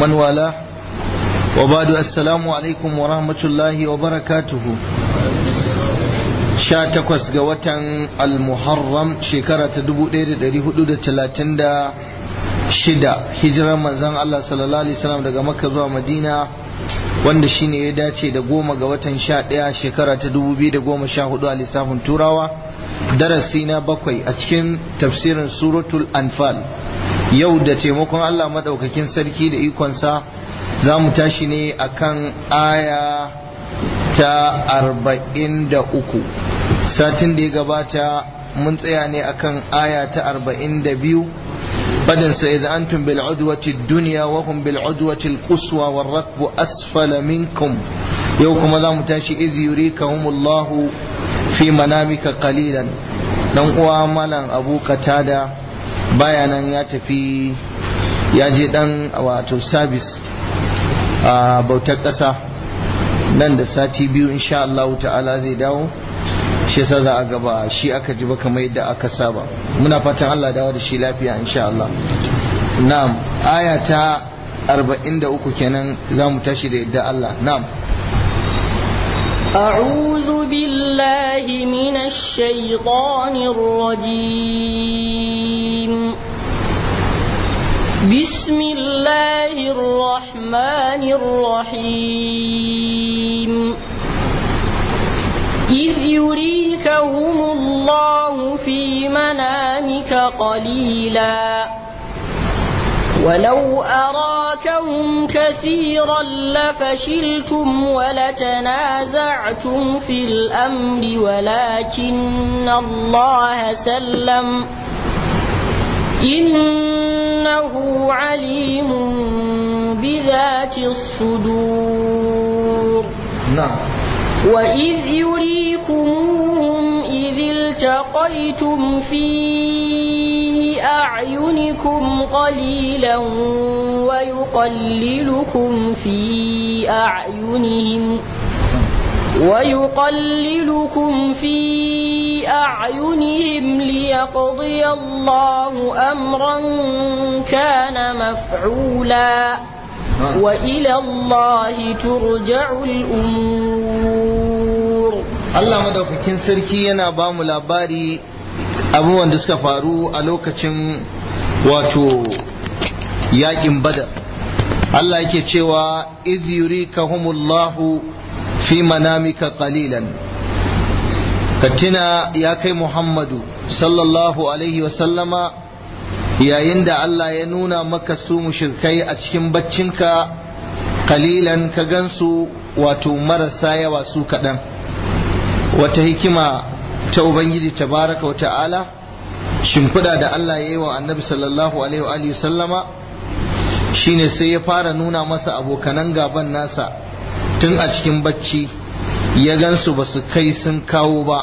ومن والاه وبعد السلام عليكم ورحمة الله وبركاته sha takwas ga watan al-muharram shekara ta dubu ɗaya da ɗari hudu da talatin da shida hijirar manzon Allah sallallahu alaihi wasallam daga makka zuwa madina wanda shine ya dace da goma ga watan sha ɗaya shekara ta dubu biyu da goma sha hudu a lissafin turawa darasi na bakwai a cikin tafsirin suratul anfal yau da taimakon Allah maɗaukakin sarki da ikonsa za mu tashi ne akan aya ta arba'in da uku satin da ya gabata mun tsaya ne akan aya ta arba'in da biyu fadinsa idza antum bil udwati dunya wa hum bil udwati al quswa war rakbu asfala minkum yau kuma za mu tashi iz yurikahumullahu fi manamika qalilan dan uwa malam abu katada baya nan ya tafi ya je dan wato sabis a bautar ƙasa nan da sati biyu insha Allah ta'ala zai dawo shi yasa za a gaba shi aka ji ba kamar yadda aka saba muna fatan Allah dawo da shi lafiya insha Allah na'am aya ta 43 kenan za mu tashi da yadda Allah na'am أعوذ بالله من الشيطان الرجيم بسم الله الرحمن الرحيم إذ يريكهم الله في منامك قليلا ولو أراكهم كثيرا لفشلتم ولتنازعتم في الأمر ولكن الله سلم إنه عليم بذات الصدور نعم وإذ يريكمهم إذ التقيتم في أعينكم قليلا ويقللكم في أعينهم ويقللكم في أعينهم ليقضي الله أمرا كان مفعولا وإلى الله ترجع الأمور Allah madaukakin sarki yana ba mu labari abubuwan da suka faru a lokacin wato yakin badar Allah yake cewa iz yurikahumullahu fi manamika qalilan katina ya kai Muhammadu sallallahu alaihi wa sallama yayin da Allah ya nuna maka su mushrikai a cikin baccinka kalilan ka gansu wato marasa yawa su kaɗan wata hikima ta Ubangiji tabaraka wa ta'ala shimfiɗa da Allah ya yi wa annabi sallallahu alaihi wa sallama shine sai ya fara nuna masa abokanan gaban nasa tun a cikin bacci ya gansu ba su kai sun kawo ba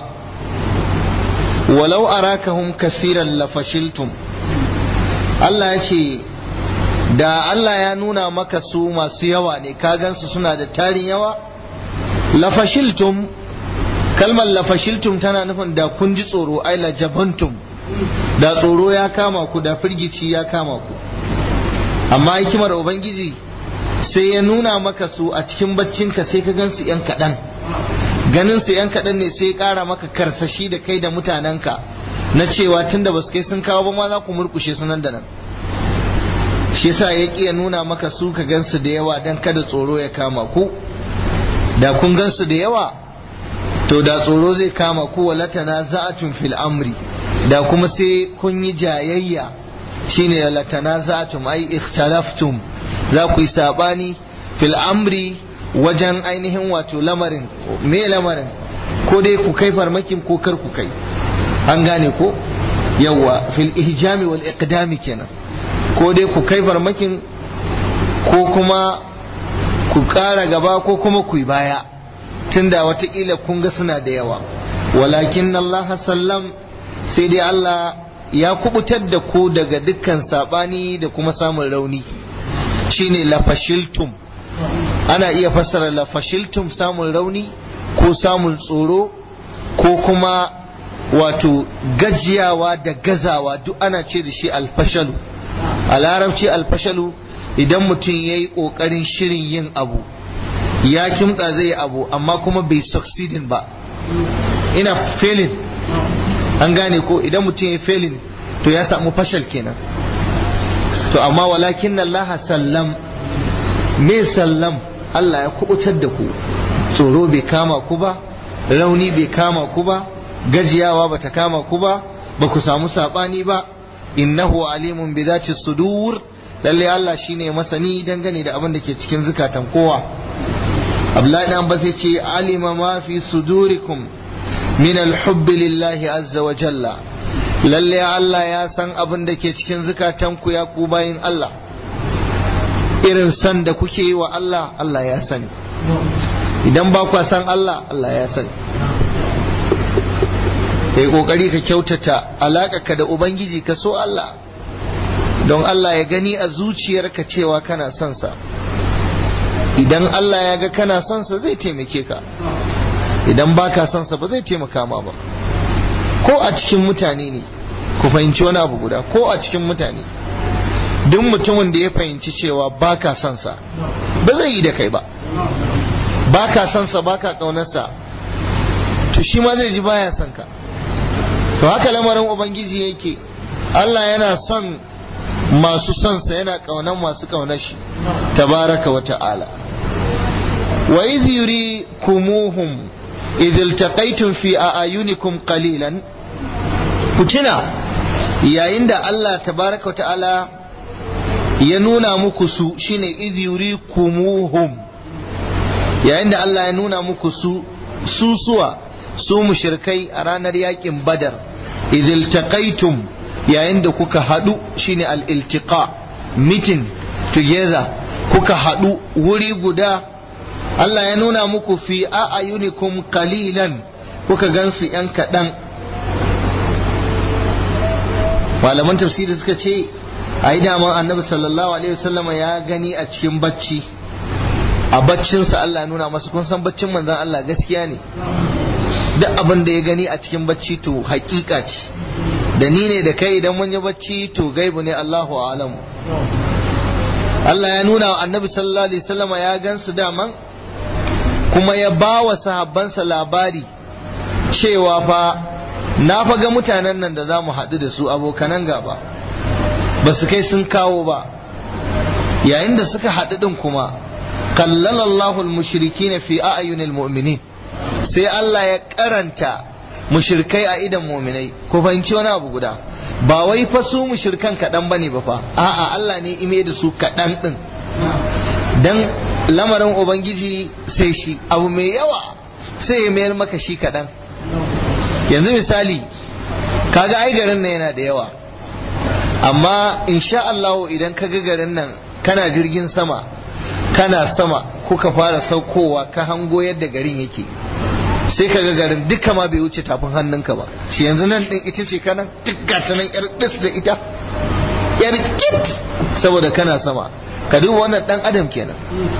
walau arakahum kasiran lafashiltum Allah ya ce da Allah ya nuna maka su masu yawa ne ka gansu suna da tarin yawa lafashiltum kalmar lafashiltum tana nufin da kun ji tsoro ai lajabantum da tsoro ya kama ku da firgici ya kama ku amma hikimar ubangiji sai ya nuna maka su a cikin baccinka sai ka gansu yan kaɗan ganin su yan kaɗan ne sai ya ƙara maka karsashi da kai da mutanenka na cewa tunda ba su kai sun kawo ba ma za ku murkushe su nan da nan shi yasa ya ƙi ya nuna maka su ka gansu da yawa don kada tsoro ya kama ku da kun gansu da yawa to da tsoro zai kama ku walatana za'atun fil amri da kuma sai kun yi jayayya shine latana za'atum ai ikhtalaftum za ku yi sabani fil amri wajen ainihin wato lamarin me lamarin ko dai ku kai farmakin ko kar ku kai an gane ko yawa fil ihjami wal iqdami kenan ko dai ku kai farmakin ko kuma ku ƙara gaba ko kuma ku yi baya tunda watakila kun ga suna da yawa walakin Allah sallam sai dai Allah ya kubutar da ku daga dukkan sabani da kuma samun rauni shine lafashiltum ana iya fassara lafashiltum samun rauni ko samun tsoro ko kuma wato gajiyawa da gazawa duk ana ce da shi alfashalu a larabci alfashalu idan mutum ya yi ƙoƙarin shirin yin abu ya kimtsa zai yi abu amma kuma bai succeeding ba ina failing an gane ko idan mutum ya failing to ya samu fashal kenan to amma walakin Allah sallam me sallam Allah ya kubutar da ku tsoro bai kama ku ba rauni bai kama ku ba gajiyawa bata kama ku ba ba ku samu sabani ba innahu alimun bi zati sudur lalle Allah shine masani dangane da abin da ke cikin zukatan kowa Abdullahi dan ba sai ce alima ma fi sudurikum min alhubb lillahi azza wa jalla lalle Allah ya san abin da ke cikin zukatan ku ya ku bayin Allah irin san da kuke yi wa Allah Allah ya sani idan ba kwa san Allah Allah ya sani kai kokari ka kyautata ka da ubangiji ka so Allah don Allah ya gani a zuciyarka cewa kana son sa idan Allah ya ga kana son sa zai taimake ka idan baka son sa ba zai taimaka ma ba ko a cikin mutane ne ku fahimci wani abu guda ko a cikin mutane duk mutumin da ya fahimci cewa baka son sa ba zai yi da kai ba baka son sa baka kaunarsa to shi ma zai ji baya son ka to haka lamarin ubangiji yake Allah yana son masu son sa yana kaunan masu kaunar shi tabaraka wa ta'ala wa idh yurikumuhum idh iltaqaytum fi a'yunikum qalilan kutina yayin da Allah tabaraka wa ta'ala ya nuna muku su shine idh yurikumuhum yayin da Allah ya nuna muku su su suwa su mushrikai a ranar yakin badar idil taqaitum yayin da kuka hadu shine al-iltiqa meeting together kuka hadu wuri guda Allah ya nuna muku fi a'ayunikum qalilan kuka gansu yan kadan malaman tafsiri suka ce ai daman annabi sallallahu alaihi wasallama ya gani a cikin bacci a baccinsa Allah nuna masa kun san baccin manzon Allah gaskiya ne duk abin da ya gani a cikin bacci to hakika ce da ni ne da kai idan mun yi bacci to gaibu ne Allahu alamu Allah ya nuna wa annabi sallallahu alaihi wasallam ya gansu daman kuma ya ba wa sahabbansa labari cewa fa na fa ga mutanen nan da za mu haɗu da su abokanan gaba ba su kai sun kawo ba yayin da suka haɗu ɗin kuma kallalallahu al-mushrikina fi a'yunil mu'minin sai Allah ya karanta mushrikai a idan muminai ko fahimci wani abu guda ba wai fa su mushrikan kaɗan bane ba fa a'a Allah ne ime da su kaɗan ɗin dan lamarin ubangiji sai shi abu mai yawa sai ya mayar maka shi kaɗan yanzu misali kaga ai garin nan yana da yawa amma insha Allah idan ka ga garin nan kana jirgin sama kana sama kuka fara saukowa ka hango yadda garin yake sai ka ga garin duka ma bai wuce tafin hannunka ba shi yanzu nan din ita ce kana dukka ta nan yar dis da ita yar kit saboda kana sama ka duba wannan dan adam kenan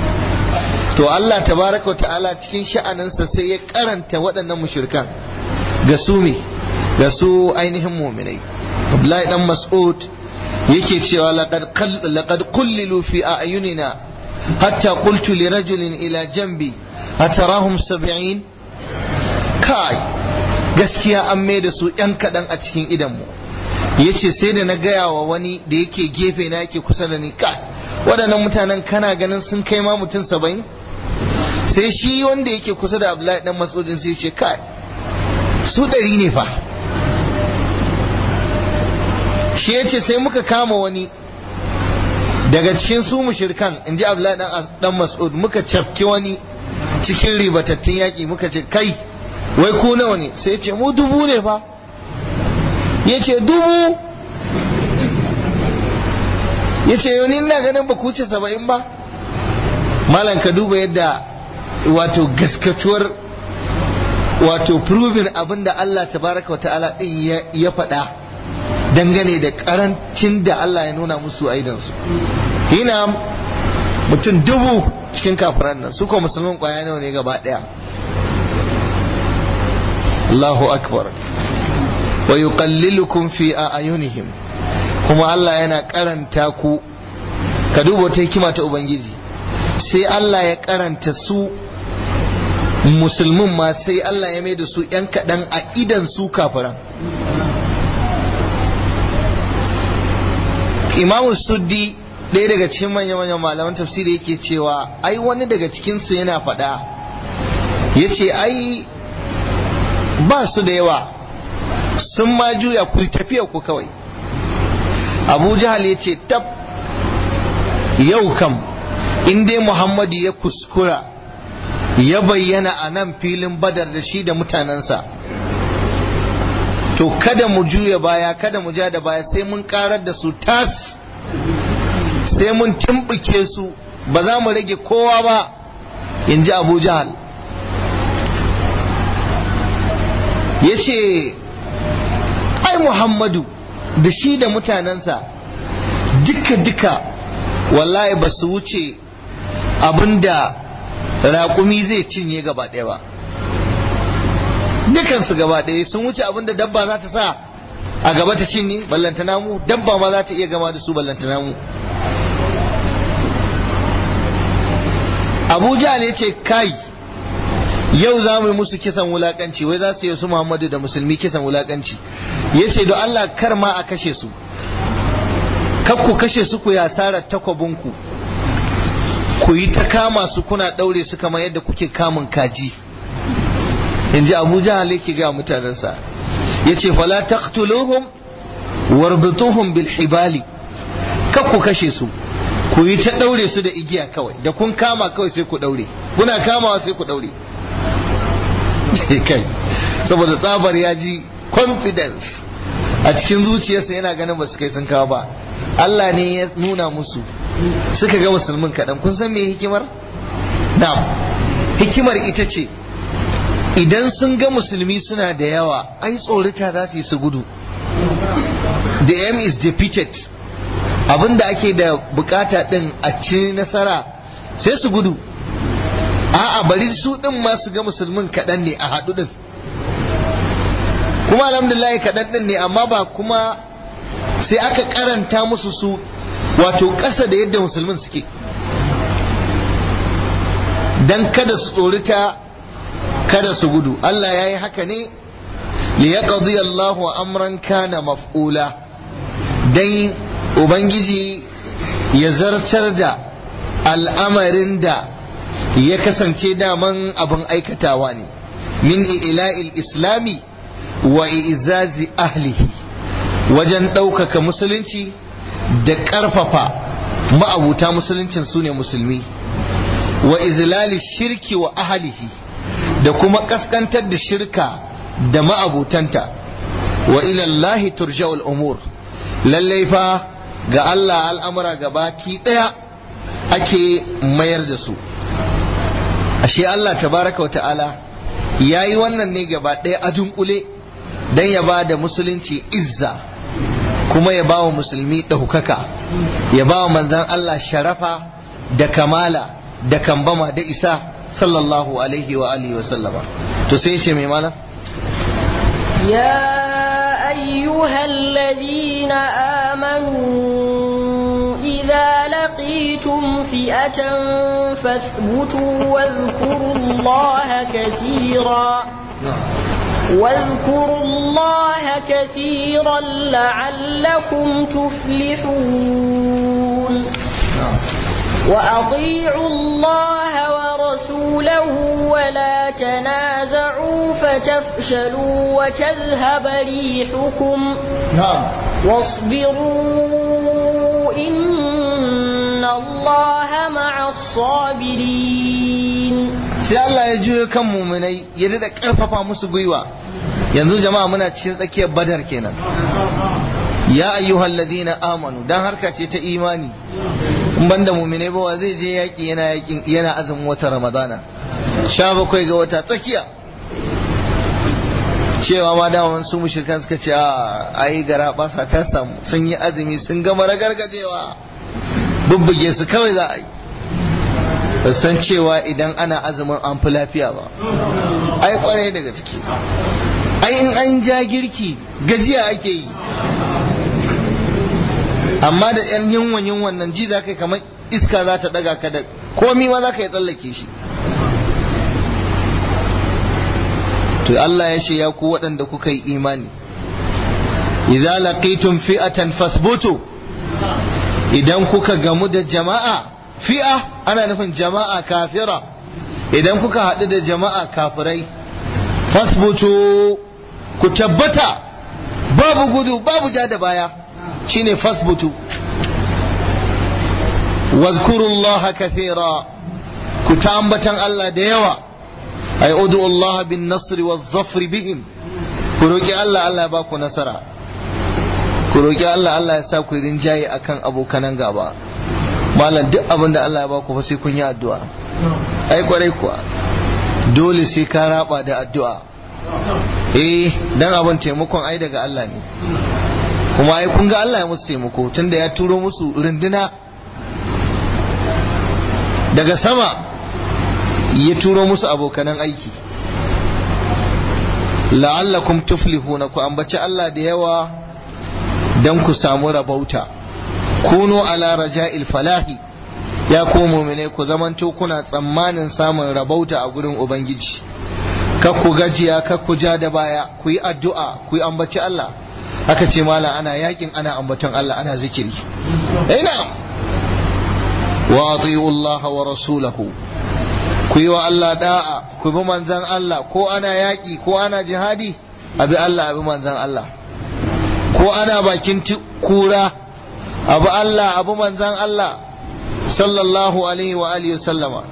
to Allah tabaraka wa ta'ala cikin sha'aninsa sai ya karanta waɗannan mushrikan ga su me ga su ainihin mu'minai Abdullahi dan Mas'ud yake cewa laqad laqad qullilu fi a'yunina hatta qultu li rajulin ila jambi atarahum sab'in kai gaskiya an mai da su ‘yan kaɗan a cikin idanmu ya ce sai da na gaya wa wani da yake gefe na yake kusa da ni kai waɗannan mutanen kana ganin sun kai ma mutum saba'in sai shi wanda yake kusa da abdullahi dan masudin sai ce kai su ɗari ne fa shi ya ce sai muka kama wani daga cikin su mushirkan in ji abdullahi dan mas'ud muka cafki wani cikin ribatattun yaƙi muka ce kai wai ku nawa ne sai ce mu dubu ne fa ya ce dubu ya ce yau ni ina ganin ba ku ce saba'in ba malam ka duba yadda wato gaskatuwar wato proving abin da Allah tabaraka wa ta'ala din ya faɗa dangane da karancin da Allah ya nuna musu aidansu hina mutum dubu cikin kafiran nan su ko musulman kwaya nawa ne gaba ɗaya Allahu akbar wa yuqallilukum fi a'yunihim kuma Allah yana karanta ku ka duba wata hikima ta ubangiji sai Allah ya karanta su musulmin ma sai Allah ya mai da su ‘yan kaɗan a idan su kafiran imamu suddi ɗaya daga cikin manya-manyan malaman tafsiri yake cewa ai wani daga cikinsu yana faɗa ya ce ai ba su da yawa sun ma juya ku tafiya ku kawai abu jahal ya ce tab yau kam in dai muhammadu ya kuskura ya bayyana a nan filin badar da shi da mutanensa to kada mu juya baya kada mu ja da baya sai mun karar da su tas sai mun timbuke su ba za mu rage kowa ba in ji abu jahal ya ce ai muhammadu da shi da mutanensa duka-duka wallahi ba su wuce abinda raƙumi zai cinye gaba ɗaya ba dukansu gaba ɗaya sun wuce abinda dabba za ta sa a gaba ta cinye ballantana mu dabba ma za ta iya gama da su ballantana mu abuja ne ce kai yau za mu yi musu kisan wulakanci wai za su yi su muhammadu da musulmi kisan wulakanci ya ce don allah kar ma a kashe su kar ku kashe su ku ya sarar takwabinku ku yi ta kama su kuna ɗaure su kamar yadda kuke kamun kaji in ji abu jahal yake ga mutanensa ya ce fala taqtuluhum warbituhum bil hibali kar ku kashe su ku yi ta ɗaure su da igiya kawai da kun kama kawai sai ku ɗaure kuna kamawa sai ku ɗaure kai saboda tsabar ya ji confidence a cikin zuciyarsa yana ganin ba su kai sun kawo ba Allah ne ya nuna musu suka ga musulmin kaɗan kun san me hikimar? na'am hikimar ita ce idan sun ga musulmi suna da yawa ai tsorita za su yi su gudu the aim is defeated abinda ake da bukata din a ci nasara sai su gudu a'a bari su din ma su ga musulmin kaɗan ne a haɗu din kuma alhamdulillah kaɗan din ne amma ba kuma sai aka karanta musu su wato ƙasa da yadda musulmin suke dan kada su tsorita kada su gudu Allah ya yi haka ne liyaqdi Allahu amran kana maf'ula dan ubangiji ya zartar da al'amarin da ya kasance daman abin aikatawa ne min ila'il islami wa izazi ahlihi wajen ɗaukaka musulunci da ƙarfafa ma'abuta musuluncin su ne musulmi wa izlali shirki wa ahlihi da kuma ƙasƙantar da shirka da ma'abutanta wa ilallahi turja'ul umur lallai fa ga Allah al'amura gabaki ɗaya ake mayar da su ashe Allah tabaraka wa ta'ala ya yi wannan ne gaba ɗaya a dunkule don ya ba da musulunci izza kuma ya ba wa musulmi ɗaukaka ya ba wa manzan Allah sharafa da kamala da kambama da isa sallallahu alaihi wa alihi wa sallama to sai ce mai malam يا أيها الذين آمنوا إذا لقيتم فئة فاثبتوا واذكروا الله كثيرا واذكروا الله كثيرا لعلكم تفلحون وأطيعوا الله ورسوله ولا تنازعوا فتفشلوا وتذهب ريحكم na'am واصبروا إن الله مع الصابرين sai Allah ya juyo kan muminai ya da karfafa musu gwiwa yanzu jama'a muna cikin tsakiyar badar kenan ya ayyuhal ladina amanu dan harka ce ta imani in banda muminai ba wa zai je yaki yana yakin yana azumin wata ramadana sha bakwai ga wata tsakiya cewa ma dama su mushrikan suka ce a ai gara basa ta samu sun yi azumi sun gama ragargajewa bubbuge su kawai za a yi ba san cewa idan ana azumin an fi lafiya ba ai kwarai daga ciki ai in an ja girki gajiya ake yi amma da yan yunwan yunwan nan ji za ka kamar iska za ta daga ka da komi ma za ka yi tsallake shi to Allah ya ce ya ku waɗanda kuka yi imani idza laqitum fi'atan fasbutu idan kuka gamu da jama'a fi'a ana nufin jama'a kafira idan kuka haɗu da jama'a kafirai fasbutu ku tabbata babu gudu babu ja da baya shine fasbutu wazkurullaha kathira ku ta ambatan Allah da yawa ay udu Allah bin nasr wa zafri bihim ku roki Allah Allah ya ba ku nasara ku roki Allah Allah ya sa ku rinjaye akan abokanan gaba malam duk abin da Allah ya ba ku fa sai kun yi addu'a ai kwarai kuwa dole sai ka raba da addu'a eh dan abin taimakon ai daga Allah ne kuma ai kun ga Allah ya musu taimako tunda ya turo musu runduna daga sama ya turo musu abokanan aiki la'allakum tuflihuna ku ambaci Allah da yawa dan ku samu rabauta kunu ala raja'il falahi ya ku mu'mine ku zamanto kuna tsammanin samun rabauta a gurin ubangiji kar ku gajiya kar ku ja da baya ku yi addu'a ku yi ambaci Allah aka ce mala ana yakin ana ambaton Allah ana zikiri ina wa ati'u Allah wa rasulahu ku yi wa Allah da'a ku bi manzan Allah ko ana yaki ko ana jihadi abi Allah abi manzan Allah ko ana bakin kura abu Allah abu manzan Allah sallallahu alaihi wa alihi sallama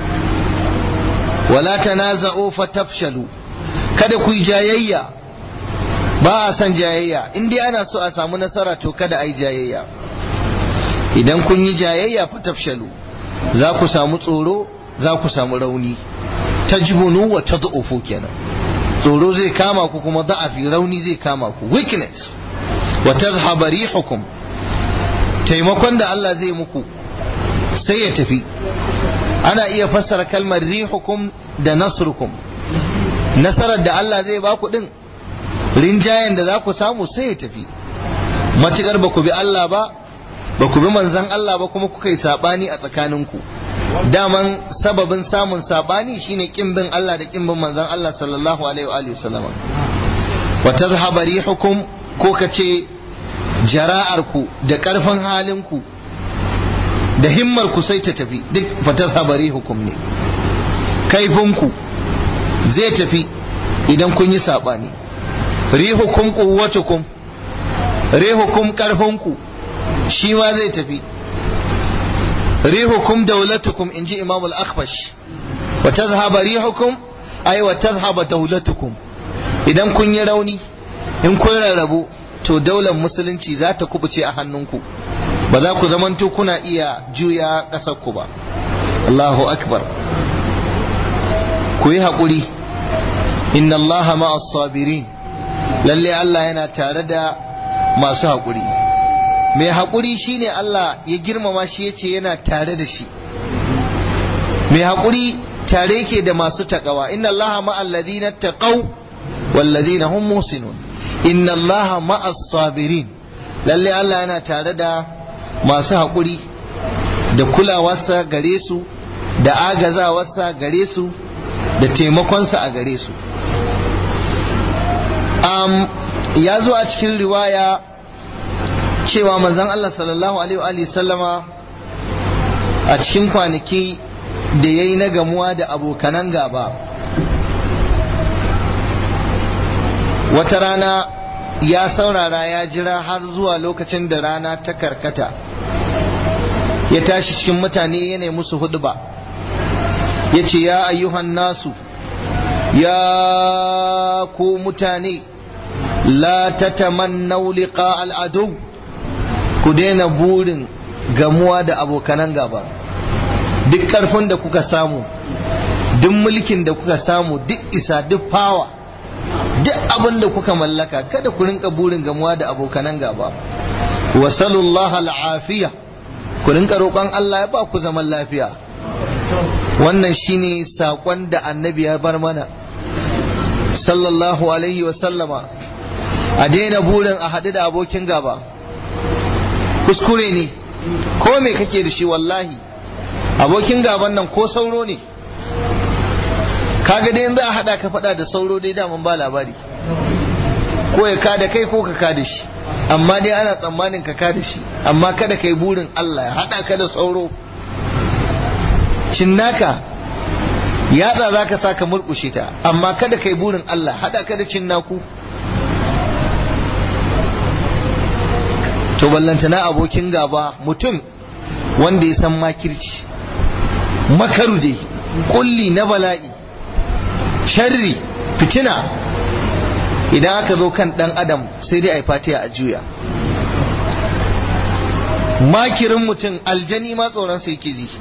wala tanaza'u fatafshalu kada ku yi jayayya ba a san jayayya in dai ana so a samu nasara to kada a yi jayayya idan kun yi jayayya fatafshalu za ku samu tsoro za ku samu rauni tajbunu wa tad'ufu kenan tsoro zai kama ku kuma da'afi rauni zai kama ku weakness wa tazhaba rihukum taimakon da Allah zai muku sai ya tafi ana iya fassara kalmar rihukum da nasrukum nasarar da Allah zai ba ku din rinjayen da za ku samu sai ya tafi matukar ba ku bi Allah ba ba ku bi manzan Allah ba kuma kuka yi sabani a tsakaninku daman sababin samun sabani shine kin bin Allah da kin bin manzan Allah sallallahu alaihi wa alihi wasallama wa tazhaba rihukum ko kace jara'arku da karfin halinku da himmar ku sai ta tafi duk fatar habari hukum ne kaifinku zai tafi idan kun yi saɓani rihukum quwwatukum rihukum karfinku shi ma zai tafi rihukum daulatukum in ji imam al-akhbash wa tazhaba rihukum ay wa tazhaba daulatukum idan kun yi rauni in kun rarrabu to daular musulunci za ta kubuce a hannunku ba za ku zamanto kuna iya juya ƙasarku ba Allahu akbar ku yi haƙuri inna Allah ma'as sabirin lalle Allah yana tare da masu haƙuri mai haƙuri shine Allah ya girmama shi yace yana tare da shi mai haƙuri tare yake da masu taƙawa inna Allah ma'al ladina taqaw wal ladina hum muhsinun inna Allah ma'as sabirin lalle Allah yana tare da masu haƙuri da kulawarsa gare su da agazawarsa gare su da taimakonsa a gare su um, ya zo a cikin riwaya cewa manzon Allah sallallahu alaihi sallama a cikin kwanaki da ya yi na gamuwa da abokanan gaba wata rana ya saurara ya jira har zuwa lokacin da rana ta karkata ya tashi cikin mutane yana musu huduba ya ce ya ayyuhan nasu ya ku mutane la tatamannau liqa al'adu ku daina burin gamuwa da abokanan gaba duk karfin da kuka samu duk mulkin da kuka samu duk isa duk fawa duk abin da kuka mallaka kada ku rinka burin gamuwa da abokanan gaba wa sallallahu al'afiya ku rinka roƙon Allah ya ba ku zaman lafiya wannan shine saƙon da annabi ya bar mana sallallahu alaihi wa sallama a daina burin a haɗu da abokin gaba kuskure ne ko me kake da shi wallahi abokin gaban nan ko sauro ne kaga dai za a hada ka fada da sauro dai daman ba labari ko ya kada kai ko ka kada shi amma dai ana tsammanin ka kada shi amma kada kai burin Allah ya hada ka da sauro cinnaka yatsa za ka sa ka murkushe ta amma kada kai burin Allah hada ka da cinnaku to ballantana abokin gaba mutum wanda ya san makirci makaru dai kulli na bala'i sharri fitina idan aka zo kan dan adam sai dai a yi fatiya a juya makirin mutum aljani ma tsoron sai yake ji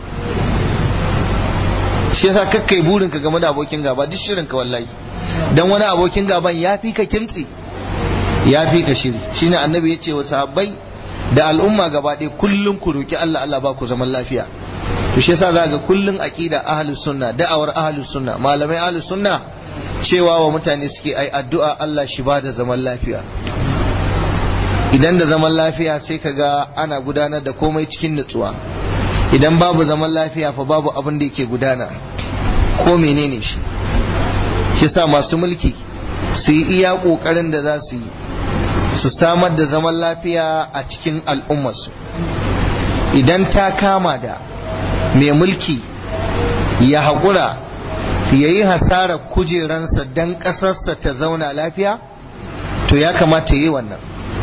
shi yasa kakkai burin ka game da abokin gaba duk shirin ka wallahi dan wani abokin gaban ya fi ka kimtsi ya fi ka shiri shine annabi ya ce wa sahabbai da al'umma gaba ɗaya kullum ku roki Allah Allah ba ku zaman lafiya to shi yasa za ga kullum aqida ahlus sunna da'awar ahlus sunna malamai ahlus sunna cewa wa mutane suke ai addu'a Allah shi ba da zaman lafiya idan da zaman lafiya sai ka ga ana gudanar da komai cikin nutsuwa idan babu zaman lafiya fa babu abin da yake gudana ko menene shi shi sa masu mulki su yi iya kokarin da za su yi su samar da zaman lafiya a cikin al'ummarsu idan ta kama da mai mulki ya haƙura ya yi hasarar kujeransa don ƙasarsa ta zauna lafiya to ya kamata yi wannan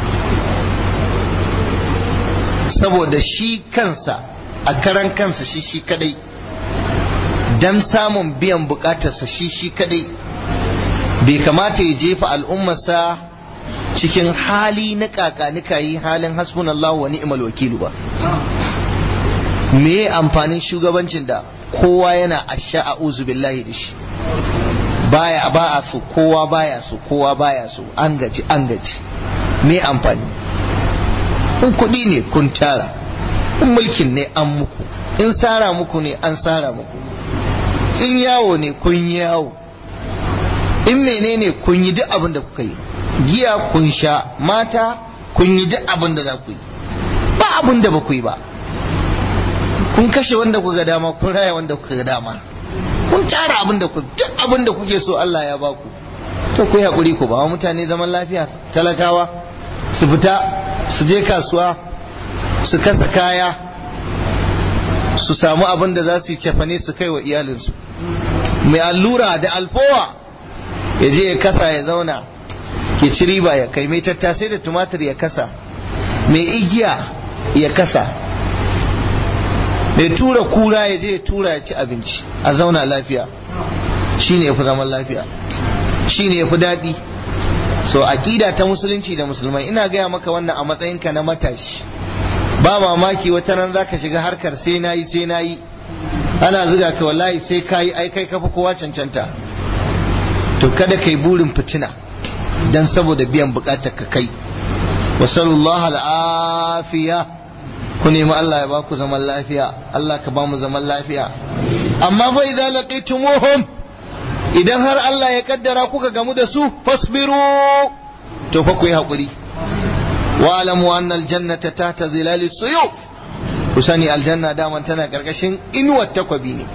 saboda shi kansa a karan kansa shi shi kadai don samun biyan bukatarsa shi shi kadai bai kamata ya jefa al'ummarsa cikin hali na kakanika yi halin hasbunallahu wa ni'mal wakilu ba me amfanin shugabancin da kowa yana asha a billahi da shi baya ba a so kowa baya so kowa baya so an gaji an gaji me amfani in kuɗi ne kun tara in mulkin ne an muku in sara muku ne an sara muku in yawo ne kun yawo in menene kun yi duk abin da kuka yi giya kun sha mata kun yi duk abin da za ku yi ba abin da ba ku yi ba kun kashe wanda kuka dama kun raya wanda kuka dama kun tara abin da ku duk abin da kuke so Allah ya baku to ku yi hakuri ku ba wa mutane zaman lafiya talakawa su fita su je kasuwa su kasa kaya su samu abin da za su yi cefane su kai wa iyalinsu mai allura da alfowa ya je ya kasa ya zauna ya ci riba ya kai mai tattasai da tumatir ya kasa mai igiya ya kasa mai tura kura ya je ya tura ya ci abinci a zauna lafiya shine ya fi zaman lafiya shine ya fi daɗi so aƙida ta musulunci da musulmai ina gaya maka wannan a matsayinka na matashi ba mamaki wata ran zaka shiga harkar sai nayi sai nayi ana zuga ka wallahi sai kayi ai kai kafa kowa cancanta to kada kai burin fitina dan saboda biyan bukatar ka kai wa sallallahu al'afiya ku nemi Allah ya ba ku zaman lafiya Allah ka ba mu zaman lafiya amma fa idza laqitumuhum idan har Allah ya kaddara kuka gamu da su fasbiru to fa ku yi hakuri wa alamu anna aljannata tahta zilali suyuf ku sani aljanna daman tana karkashin inuwar takwabi ne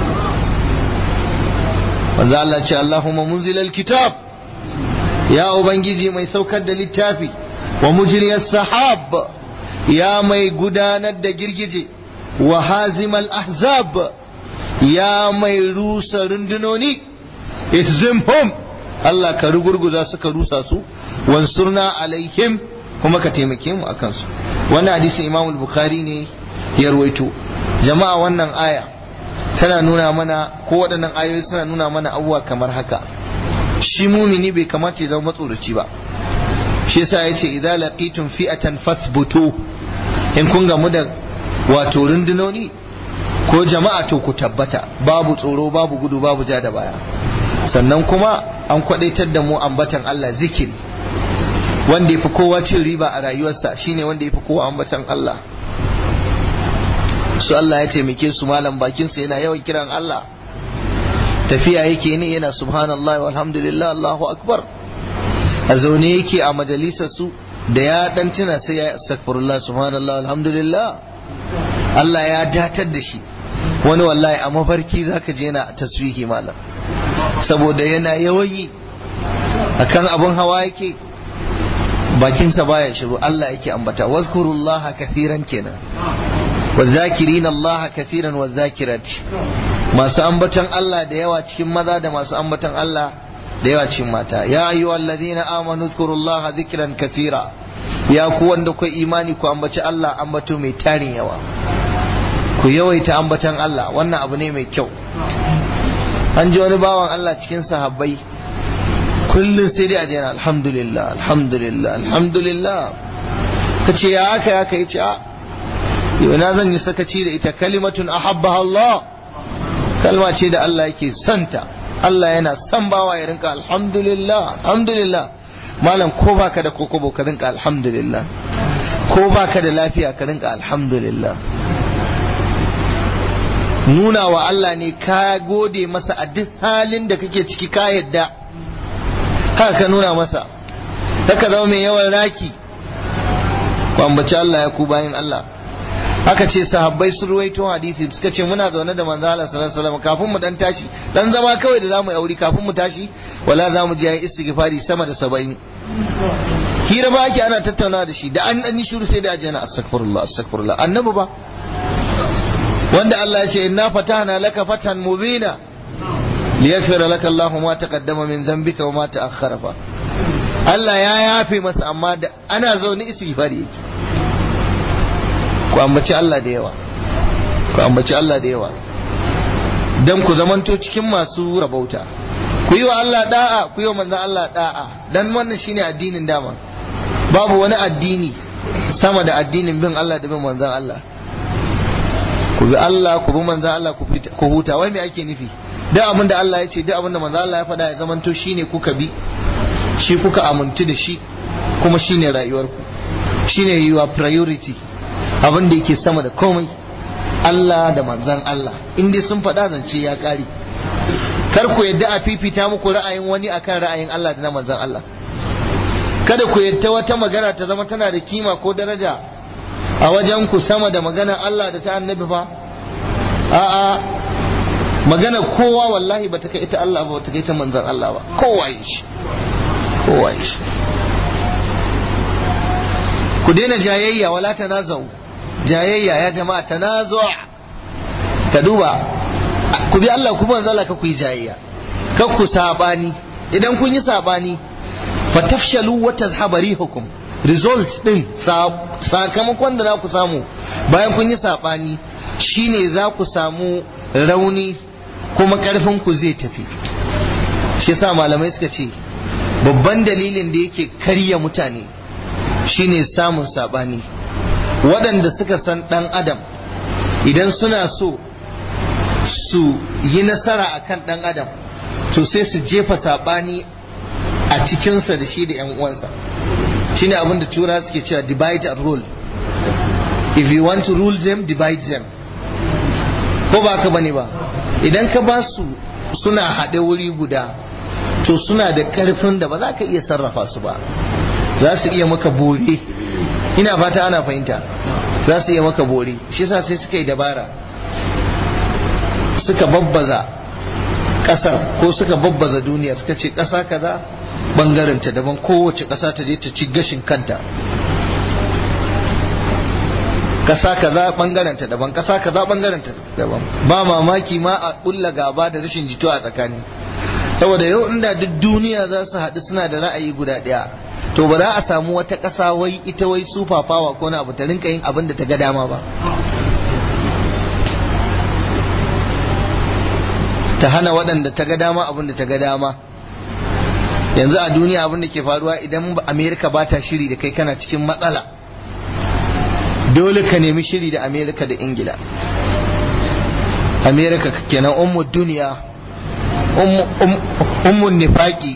manzo Allah ce Allahumma munzilal kitab ya ubangiji mai saukar da littafi wa mujriyas sahab ya mai gudanar da girgije wa hazimal ahzab ya mai rusa rundunoni ihzimhum Allah ka rugurguza suka rusa su wansurna alaihim kuma ka taimake mu akan su wannan hadisin Imam Bukhari ne ya ruwaito jama'a wannan aya tana nuna mana ko waɗannan ayoyi suna nuna mana abubuwa kamar haka shi mumini bai kamata ya zama matsoraci ba shi yasa yace idza laqitum fi'atan fathbutu in kun gamu da wato rundunoni ko jama'a to ku tabbata babu tsoro babu gudu babu ja da baya sannan kuma an kwadaitar da mu ambatan Allah zikiri wanda yafi kowa cin riba a rayuwarsa shine wanda yafi kowa ambatan Allah su Allah ya taimake su malam bakin su yana yawan kiran Allah tafiya yake ne yana subhanallah walhamdulillah Allahu akbar a zaune yake a majalisar su da ya dan tuna sai ya astaghfirullah subhanallah alhamdulillah Allah ya datar da shi wani wallahi a mafarki zaka je yana taswihi malam saboda yana yawan yi akan abun hawa yake bakinsa baya shiru Allah yake ambata wazkurullaha kathiran kenan والذاكرين الله كثيرا والذاكرات masu ambaton Allah da yawa cikin maza da masu ambaton Allah da yawa cikin mata ya ayyuhal ladina amanu zkurullaha dhikran kathira ya ku wanda ku imani ku ambaci Allah ambato mai tarin yawa ku yawaita ambaton Allah wannan abu ne mai kyau an ji wani bawan Allah cikin sahabbai kullum sai dai a jana alhamdulillah alhamdulillah alhamdulillah kace ya haka ya kai ce a yau na zan yi sakaci da ita kalimatun ahabbaha Allah kalma ce da Allah yake santa Allah yana son bawa ya rinka alhamdulillah alhamdulillah malam ko baka da kokobo ka rinka alhamdulillah ko baka da lafiya ka rinka alhamdulillah nuna wa Allah ne ka gode masa a duk halin da kake ciki ka yadda haka ka nuna masa haka zama mai yawan raki ku ambaci Allah ya ku bayin Allah aka ce sahabbai sun ruwaito hadisi suka ce muna zaune da manzo Allah sallallahu alaihi wasallam kafin mu dan tashi dan zama kawai da zamu auri kafin mu tashi wala zamu je yayin istighfari sama da 70 hira ba ake ana tattauna da shi da an dan shiru sai da ajana astaghfirullah astaghfirullah annabi ba wanda Allah ya ce inna fatahna laka fatan mubina liyaghfira laka Allahu ma taqaddama min dhanbika wa ma ta'akhkhara fa Allah ya yafe masa amma da ana zaune istighfari yake ku ambaci Allah da yawa ku ambaci Allah da yawa dan ku zamanto cikin masu rabauta ku yi wa Allah da'a ku yi wa manzon Allah da'a dan wannan shine addinin dama babu wani addini sama da addinin bin Allah da bin manzon Allah ku bi Allah ku bi manzon Allah ku huta wai me ake nufi duk abin da Allah ya ce duk abin da manzon Allah ya faɗa ya zamanto shine kuka bi shi kuka amintu da shi kuma shine rayuwarku shine your priority abin da yake sama da komai Allah da manzan Allah in dai sun faɗa zance ya ƙare kar ku yadda a fifita muku ra'ayin wani akan ra'ayin Allah da na manzan Allah kada ku yadda wata magana ta zama tana da kima ko daraja a wajen ku sama da maganar Allah da ta annabi fa a'a magana kowa wallahi ba ta kai ita Allah ba ta kai ta manzan Allah ba kowa shi kowa shi ku daina jayayya wala tanazau jayayya ya jama'a tanazu ka duba ku bi Allah ku manzo Allah ka ku yi jayayya ka ku sabani idan kun yi sabani fatafshalu wa tadhhabu rihukum result din sakamakon da za ku samu bayan kun yi sabani shine za ku samu rauni kuma karfin ku zai tafi shi yasa malamai suka ce babban dalilin da yake karya mutane shine samun sabani waɗanda suka san ɗan adam idan suna so su yi nasara akan ɗan adam to sai su jefa sabani a cikinsa da shi da ‘yan uwansa shine abin da tura suke cewa divide and rule if you want to rule them divide them ko ba ka bane ba idan ka ba su suna haɗe wuri guda to suna da ƙarfin da ba za ka iya sarrafa su ba za su iya maka bore ina fata ana fahimta za su iya maka bore shi yasa sai suka yi dabara suka babbaza kasar ko suka babbaza duniya suka ce kasa kaza bangaren ta daban kowace kasa ta je ta ci gashin kanta kasa kaza bangaren ta daban kasa kaza bangaren ta daban ba mamaki ma a kulla gaba da rashin jituwa a tsakani saboda yau inda duk duniya za su haɗu suna da ra'ayi guda ɗaya to ba za a samu wata ƙasa wai ita wai super power ko na abu ta rinka yin abin da ta ga dama ba ta hana waɗanda ta ga dama abin da ta ga dama yanzu a duniya abin da ke faruwa idan amerika ba ta shiri da kai kana cikin matsala dole ka nemi shiri da amerika da ingila amerika kenan ummu duniya ummun nifaki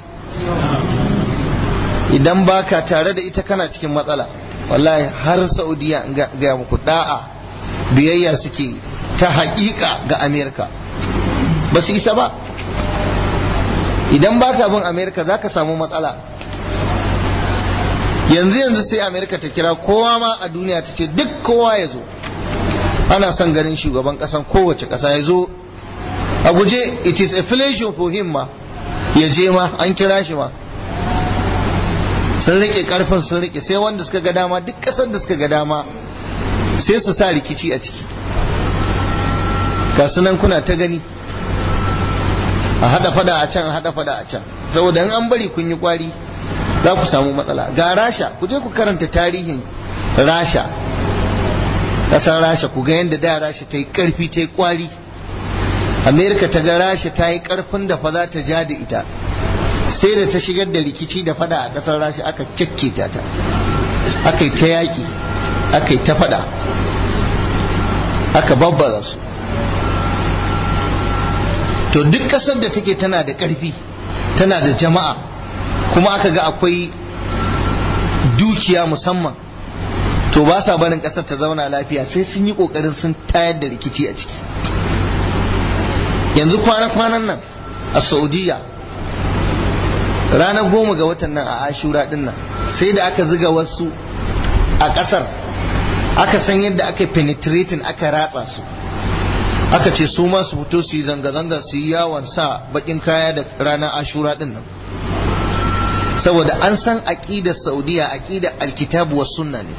idan baka tare da ita kana cikin matsala wallahi har saudiya ga muku da'a biyayya suke ta haƙiƙa ga amerika ba su isa ba idan baka bin amerika za ka samu matsala yanzu yanzu sai amerika ta kira kowa ma a duniya ta ce duk kowa ya zo ana son ganin shugaban kasan kowace kasa ya zo a guje it is a pleasure for him ma ya je ma an kira shi ma sun rike karfin sun rike sai wanda suka ga dama duk kasar da suka ga dama sai su sa rikici a ciki ga sunan kuna ta gani a hada fada a can a hada fada a can saboda in an bari kun yi kwari za ku samu matsala ga rasha ku je ku karanta tarihin rasha kasar rasha ku ga yadda da rasha ta yi karfi ta yi kwari amerika ta ga rasha ta yi karfin da fa za ta ja da ita sai da ta shigar da rikici da fada a kasar rasha aka kyakketa ta aka yi ta yaƙi aka yi ta fada aka babbaza su to duk kasar da take tana da ƙarfi tana da jama'a kuma aka ga akwai dukiya musamman to ba sa barin kasar ta zauna lafiya sai sun yi kokarin sun tayar da rikici a ciki yanzu kwana-kwanan nan a saudiya ranar goma ga watan nan a ashura din nan sai da aka ziga wasu a kasar aka san yadda aka penetrating aka ratsa su aka ce su ma su fito su yi zanga-zanga su yi yawon sa bakin kaya da ranar ashura din nan saboda an san aqidar saudiya aqidar alkitabu was sunna ne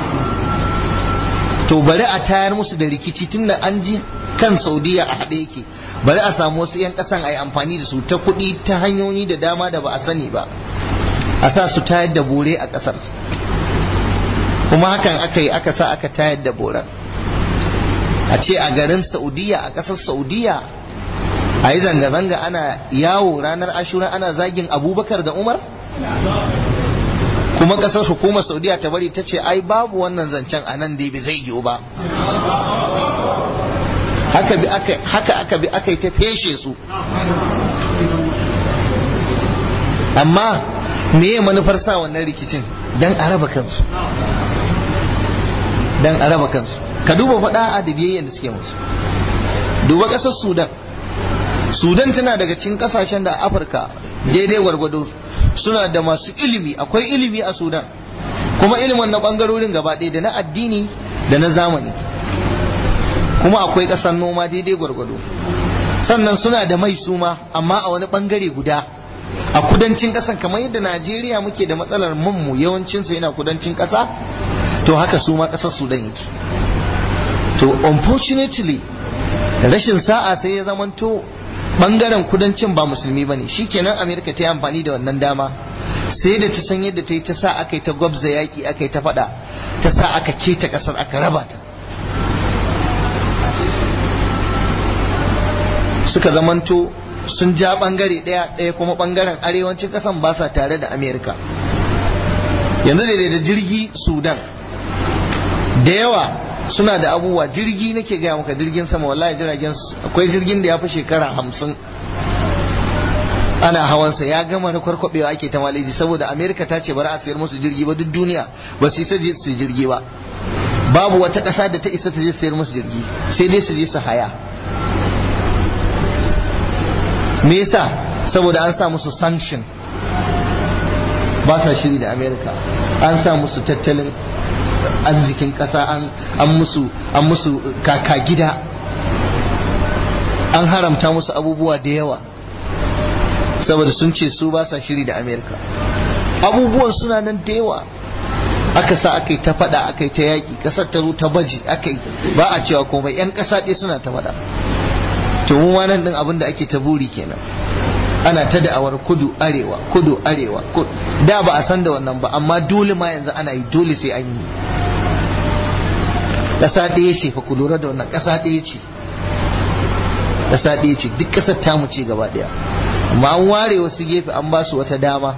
to bari a tayar musu da rikici tunda an ji kan saudiya a haɗe yake bari a samu wasu 'yan ƙasan a yi amfani da su ta kuɗi ta hanyoyi da dama da ba a sani ba a sa su tayar da bore a ƙasar kuma hakan aka yi aka sa aka tayar da boren a ce a garin saudiya a ƙasar saudiya a yi zanga-zanga ana yawo ranar ashura ana zagin abubakar da umar kuma kasar hukumar saudiya ta bari ta ce ai babu wannan zancen a nan dai bai zai yiwu ba haka bi aka haka aka bi aka yi ta feshe su amma meye manufar sa wannan rikicin dan a raba kansu dan a raba kansu ka duba faɗa a da biyayyen da suke musu duba ƙasar sudan sudan tana daga cikin kasashen da afirka daidai gwargwado suna da masu ilimi akwai ilimi a sudan kuma ilimin na bangarorin gaba ɗaya da na addini da na zamani kuma akwai ƙasar noma daidai gwargwado sannan suna da mai suma amma a wani bangare guda a kudancin ƙasan kamar yadda najeriya muke da matsalar manmu yawancinsa yana kudancin ƙasa to haka su ma ƙasar sudan yake to unfortunately rashin sa'a sai ya zamanto bangaren kudancin ba musulmi bane shikenan amerika ta yi amfani da wannan dama sai da ta san yadda ta yi ta sa aka yi ta gwabza yaki aka yi ta fada ta sa aka keta kasar aka raba ta suka zamanto sun ja bangare daya daya kuma bangaren arewacin kasan ba sa tare da amerika yanzu da da jirgi sudan da yawa suna da abubuwa jirgi nake gaya maka jirgin sama wallahi jiragen akwai jirgin da ya fi shekara hamsin ana hawansa ya gama na kwarkwabewa ake ta maliji saboda amerika ta ce bari a sayar musu jirgi ba duk duniya ba su isa su jirgi ba babu wata ƙasa da ta isa ta je sayar musu jirgi sai dai su je su haya me yasa saboda an sa musu sanction ba sa shiri da amerika an sa musu tattalin arzikin ƙasa an musu an musu kaka gida an haramta musu abubuwa da yawa saboda sun ce su ba sa shiri da amerika abubuwan suna nan da yawa aka sa aka yi ta fada aka yi ta yaƙi ƙasar ta zo ta baji aka yi ba a cewa komai 'yan ƙasa ɗaya suna ta fada to mu ma nan ɗin abin da ake ta buri kenan ana ta da'awar kudu arewa kudu arewa da ba a san da wannan ba amma dole ma yanzu ana yi dole sai an yi ƙasa ɗaya ce fa ku lura da wannan ƙasa ɗaya ce ƙasa ɗaya ce duk ƙasar tamu ce gaba ɗaya amma an ware wasu gefe an ba su wata dama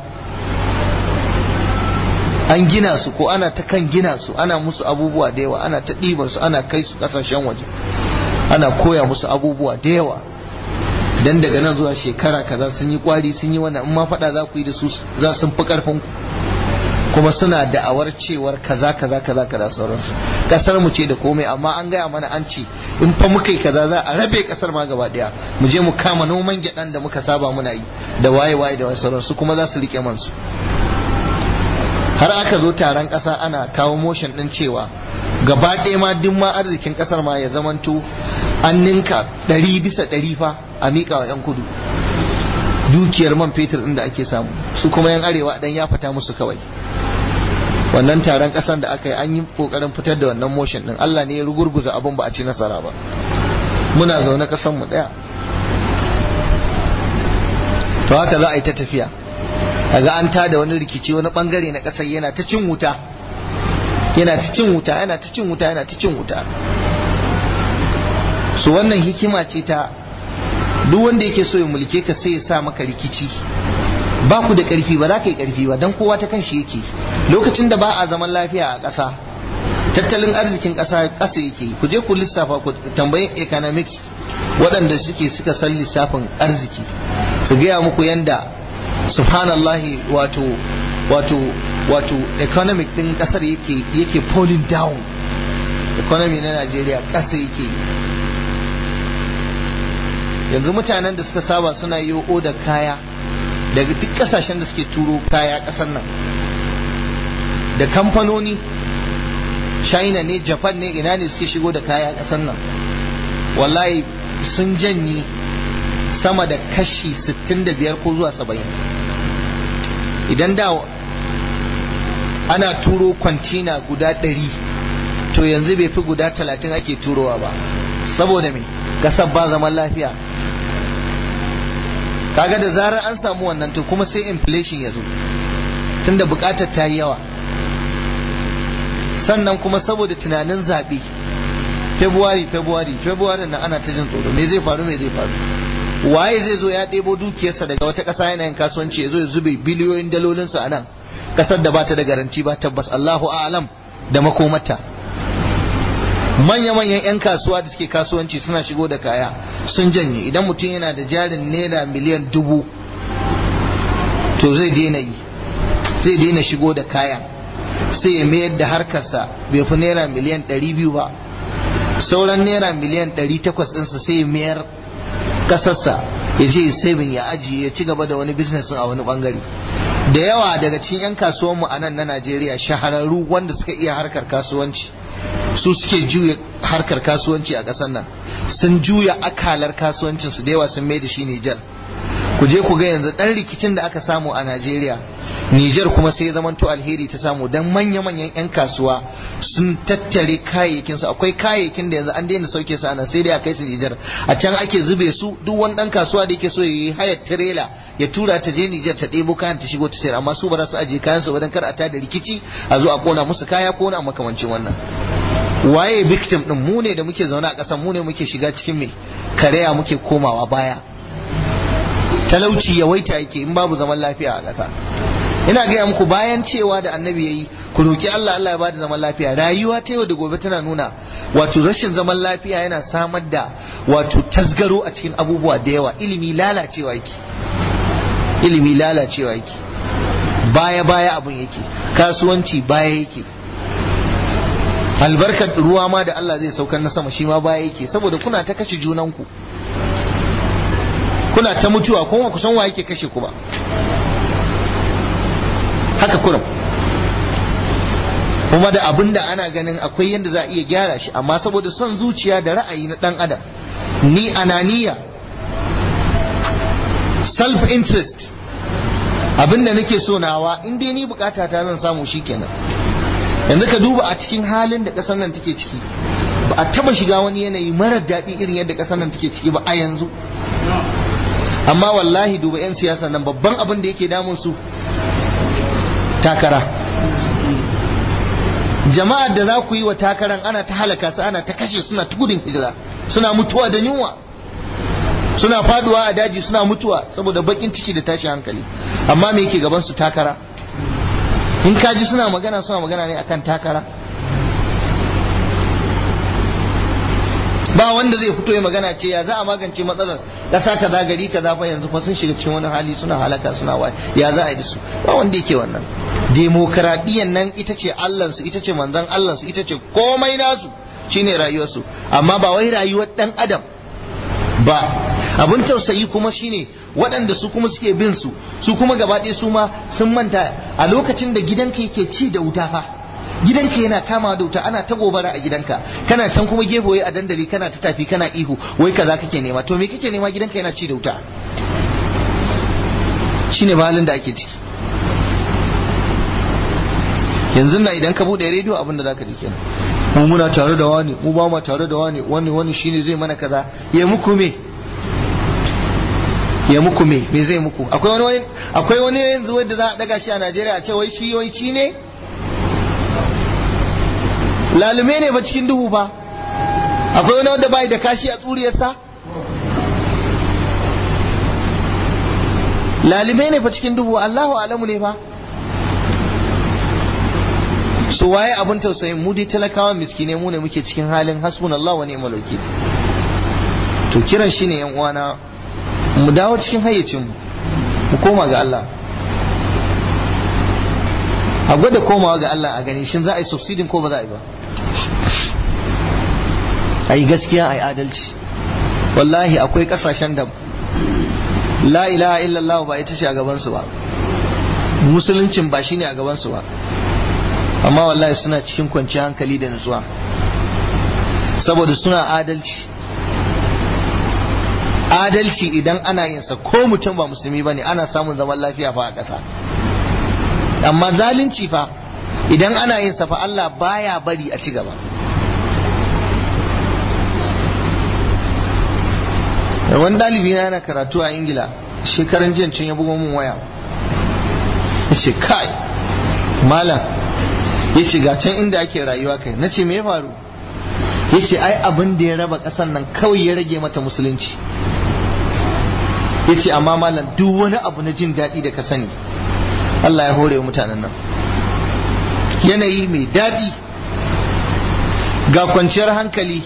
an gina su ko ana ta kan gina su ana musu abubuwa da yawa ana ta ɗiban su ana kai su ƙasashen waje ana koya musu abubuwa da yawa dan daga nan zuwa shekara kaza sun yi kwari sun yi wannan in ma faɗa za ku yi da su za sun fi ƙarfin ku kuma suna da'awar cewar kaza kaza kaza kaza sauransu kasar mu ce da komai amma an gaya mana an ce in fa muka yi kaza za a rabe kasar ma gaba daya mu je mu kama noman gyaɗan da muka saba muna yi da waye waye da sauransu kuma za su rike mansu har aka zo taron ƙasa ana kawo motion ɗin cewa gaba ɗaya ma duk ma arzikin ƙasar ma ya zamanto an ninka ɗari bisa ɗari fa a miƙa wa 'yan kudu dukiyar man fetur ɗin da ake samu su kuma 'yan arewa dan ya fita musu kawai wannan taron ƙasar da aka yi an yi ƙoƙarin fitar da wannan motion ɗin Allah ne ya rugurguza abin ba a ci nasara ba muna zaune ƙasar mu ɗaya to haka za a yi ta tafiya kaga an tada wani rikici wani bangare na kasar yana ta cin wuta yana ta cin wuta yana ta cin wuta yana ta cin wuta su wannan hikima ce ta duk wanda yake so ya mulke ka sai ya sa maka rikici ba ku da karfi ba za ka yi karfi ba dan kowa ta kan shi yake lokacin da ba a zaman lafiya a ƙasa tattalin arzikin ƙasa ƙasa yake ku je ku lissafa ku tambayin economics waɗanda suke suka san lissafin arziki su gaya muku yanda subhanallahi wato wato wato economic din kasar yake yake falling down economy na Najeriya ƙasa yake yanzu mutanen da suka saba suna yi da kaya daga duk kasashen da suke turo kaya ƙasar nan da kamfanoni china ne japan ne ina ne suke shigo da kaya ƙasar nan wallahi sun janye sama da kashi 65 ko zuwa 70 idan da ana turo kwantina guda 100 to yanzu bai fi guda 30 ake turowa ba saboda me kasar ba zaman lafiya kaga da zarar an samu wannan to kuma sai inflation ya zo tunda bukatar ta yi yawa sannan kuma saboda tunanin zaɓe february february february na ana ta jin tsoro me zai faru me zai faru waye zai zo ya ɗebo dukiyarsa daga wata ƙasa yana yin kasuwanci ya zo ya zube biliyoyin dalolinsa a nan ƙasar da ba ta da garanti ba tabbas Allahu a'lam da makomata manya-manyan 'yan kasuwa da suke kasuwanci suna shigo da kaya sun janye idan mutum yana da jarin naira miliyan dubu to zai daina yi zai daina shigo da kaya sai ya mayar da harkarsa bai fi naira miliyan ɗari biyu ba sauran naira miliyan ɗari takwas ɗinsa sai ya mayar kasarsa ya je saving ya ajiye ya ci gaba da wani business a wani bangare da yawa daga cikin 'yan kasuwanmu a nan na Najeriya shahararru wanda suka iya harkar kasuwanci su suke juya harkar kasuwanci a ƙasar nan sun juya akalar kasuwancinsu da yawa sun mai da shi Nijar ku je ku ga yanzu ɗan rikicin da aka samu a Najeriya Nijar kuma sai ya zamanto alheri ta samu dan manya-manyan 'yan kasuwa sun tattare kayayyakin su akwai kayayyakin da yanzu an daina sauke su ana sai dai a kai su Nijar a can ake zube su duk wani ɗan kasuwa da yake so ya yi hayar tirela ya tura ta je Nijar ta ɗebo kayan ta shigo ta sayar amma su ba za su ajiye kayan su ba dan kar a tada rikici a zo a kona musu kaya ko na makamancin wannan waye victim din mu ne da muke zaune a ƙasar mu ne muke shiga cikin me kareya muke komawa baya talauci yawaita yake in babu zaman lafiya a ƙasa ina gaya muku bayan cewa da annabi yayi ku roki Allah Allah ya bada zaman lafiya rayuwa ta yau da gobe tana nuna wato rashin zaman lafiya yana samar da wato tasgaro a cikin abubuwa da yawa ilimi lalacewa yake ilimi lalacewa yake baya baya abun yake kasuwanci baya yake albarkar ruwa ma da Allah zai saukar na sama shi ma baya yake saboda kuna ta kashe junanku kuna ta mutuwa kuma ku san wa yake kashe ku ba haka kurum kuma da abin da ana ganin akwai yadda za a iya gyara shi amma saboda son zuciya da ra'ayi na dan adam ni ananiya self interest abin da nake so nawa in dai ni bukata ta zan samu shikenan yanzu ka duba a cikin halin da kasar nan take ciki ba a taba shiga wani yanayi marar daɗi irin yadda kasar nan take ciki ba a yanzu amma wallahi duba 'yan siyasa nan babban abin da yake damun su takara jama'ar da za ku yi wa takaran ana ta halaka su ana ta kashe suna ta gudun hijira suna mutuwa da yunwa suna faduwa a daji suna mutuwa saboda bakin ciki da tashi hankali amma me yake gaban su takara in kaji suna magana suna magana ne akan takara ba wanda zai fito ya magana ce ya za a magance matsalar ƙasa kaza gari kaza fa yanzu fa sun shiga cikin wani hali suna halaka suna wa ya za a yi da su ba wanda yake wannan demokradiyyar nan ita ce allansu ita ce manzon allansu ita ce komai nasu shine rayuwarsu amma ba wai rayuwar dan adam ba abin tausayi kuma shine waɗanda su kuma suke bin su su kuma gaba ɗaya su ma sun manta a lokacin da gidanka yake ci da wuta fa gidanka yana kama da wuta ana ta gobara a gidanka kana can kuma gefe a dandali kana ta tafi kana ihu wai kaza kake nema to me kake nema gidanka yana ci da wuta shine halin da ake ciki yanzu na idan ka bude rediyo abin da zaka ji kenan mu muna tare da wani mu ba mu tare da wani wani wani shine zai mana kaza ya muku me ya muku me me zai muku akwai wani akwai wani yanzu wanda za a daga shi a Najeriya a ce wai shi wai shi ne lalume ne ba cikin duhu ba akwai wani wanda bai da kashi a tsuriyarsa lalume ne fa cikin duhu Allahu alamu ne fa so waye abin tausayin mu dai talakawa miskine mu ne muke cikin halin hasbunallahu wa ni'mal wakil to kiran shine yan uwana mu dawo cikin hayyacin mu mu koma ga Allah a gwada komawa ga Allah a gani shin za a yi subsidin ko ba za a yi ba a yi gaskiya a yi adalci wallahi akwai kasashen da la ilaha illallah ba ita ce a gabansu ba musuluncin ba shine a gabansu ba amma wallahi suna cikin kwanciyar hankali da nutsuwa saboda suna adalci adalci idan ana yin sa ko mutum ba musulmi bane ana samun zaman lafiya fa a ƙasa amma zalunci fa idan ana yin sa fa Allah baya bari a ci gaba wani ɗalibi na yana karatu a ingila shekaran jiya can ya bugo min waya ya ce kai malam ya ce ga can inda ake rayuwa kai na ce me ya faru ya ce ai abin da ya raba ƙasan nan kawai ya rage mata musulunci ya ce amma malam duk wani abu na jin daɗi da ka sani Allah ya hore wa mutanen nan yanayi mai daɗi ga kwanciyar hankali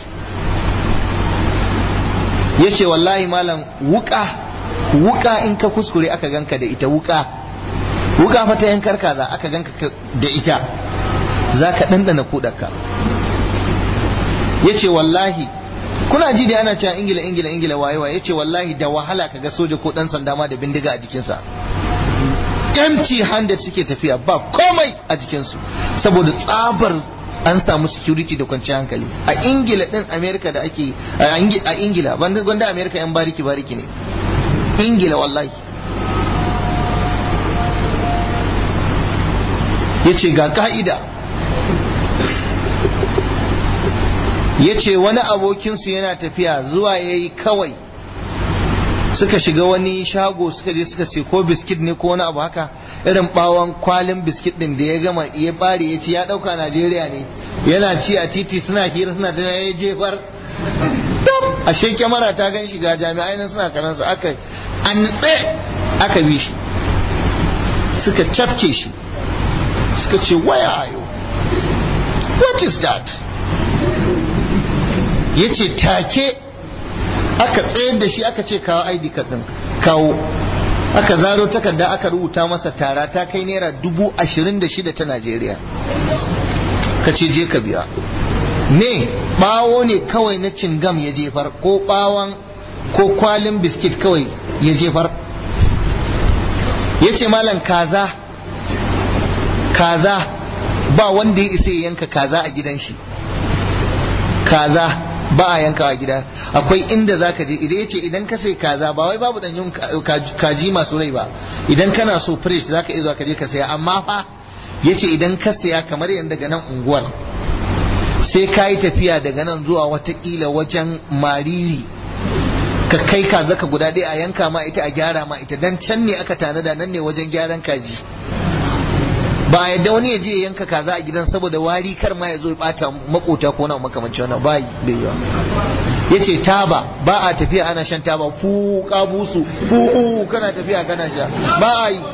ya ce wallahi malam wuka wuka in ka kuskure aka ganka da ita wuka wuka fata yankar kaza aka ganka da ita za ka ɗanɗana kuɗarka ya ce wallahi kuna ji da ana cewa ingila ingila ingila waye waye ya ce wallahi da wahala ka ga soja ko ɗan sanda ma da bindiga a jikinsa empty handed suke tafiya ba komai a jikinsu saboda tsabar an samu security da kwanciyar hankali a ingila din america da ake a ingila gwanda america yan bariki bariki ne ingila wallahi ya ce ga ka'ida ya ce wani abokinsu yana tafiya zuwa ya yi kawai suka shiga wani shago suka je suka ce ko biskit ne ko wani abu haka irin bawon kwalin biskit din da ya gama ya bare ya ci ya dauka Najeriya ne yana ci a titi suna hira suna da ya jefar ashe kyamara ta gan shi ga jami'ai nan suna karansa aka an aka bi shi suka cafke shi suka ce waya ayo what is that yace take aka tsayar da shi aka ce kawo ID card din kawo aka zaro takarda aka rubuta masa tara ta kai naira dubu ashirin da shida ta Najeriya ka ce je ka biya ne bawo ne kawai na cingam ya jefar ko bawon ko kwalin biskit kawai ya jefar ya ce malam kaza kaza ba wanda ya isa ya yanka kaza a gidan shi kaza ba a yanka a gida akwai inda zaka je idan yace idan ka sai kaza ba wai babu danyen kaji masu rai ba idan kana so fresh zaka iya zuwa ka je ka saya amma fa yace idan ka saya kamar yanda daga nan unguwar sai ka yi tafiya daga nan zuwa watakila wajen mariri ka kai kaza ka guda ɗaya a yanka ma ita a gyara ma ita dan can ne aka tanada nan ne wajen gyaran kaji ba a yadda wani ya je ya yanka kaza a gidan saboda wari kar ma ya zo ya bata makota ko na makamanci wannan ba bai yiwa yace taba ba a tafiya ana shan taba fu kabusu fu kana tafiya kana sha ba a yi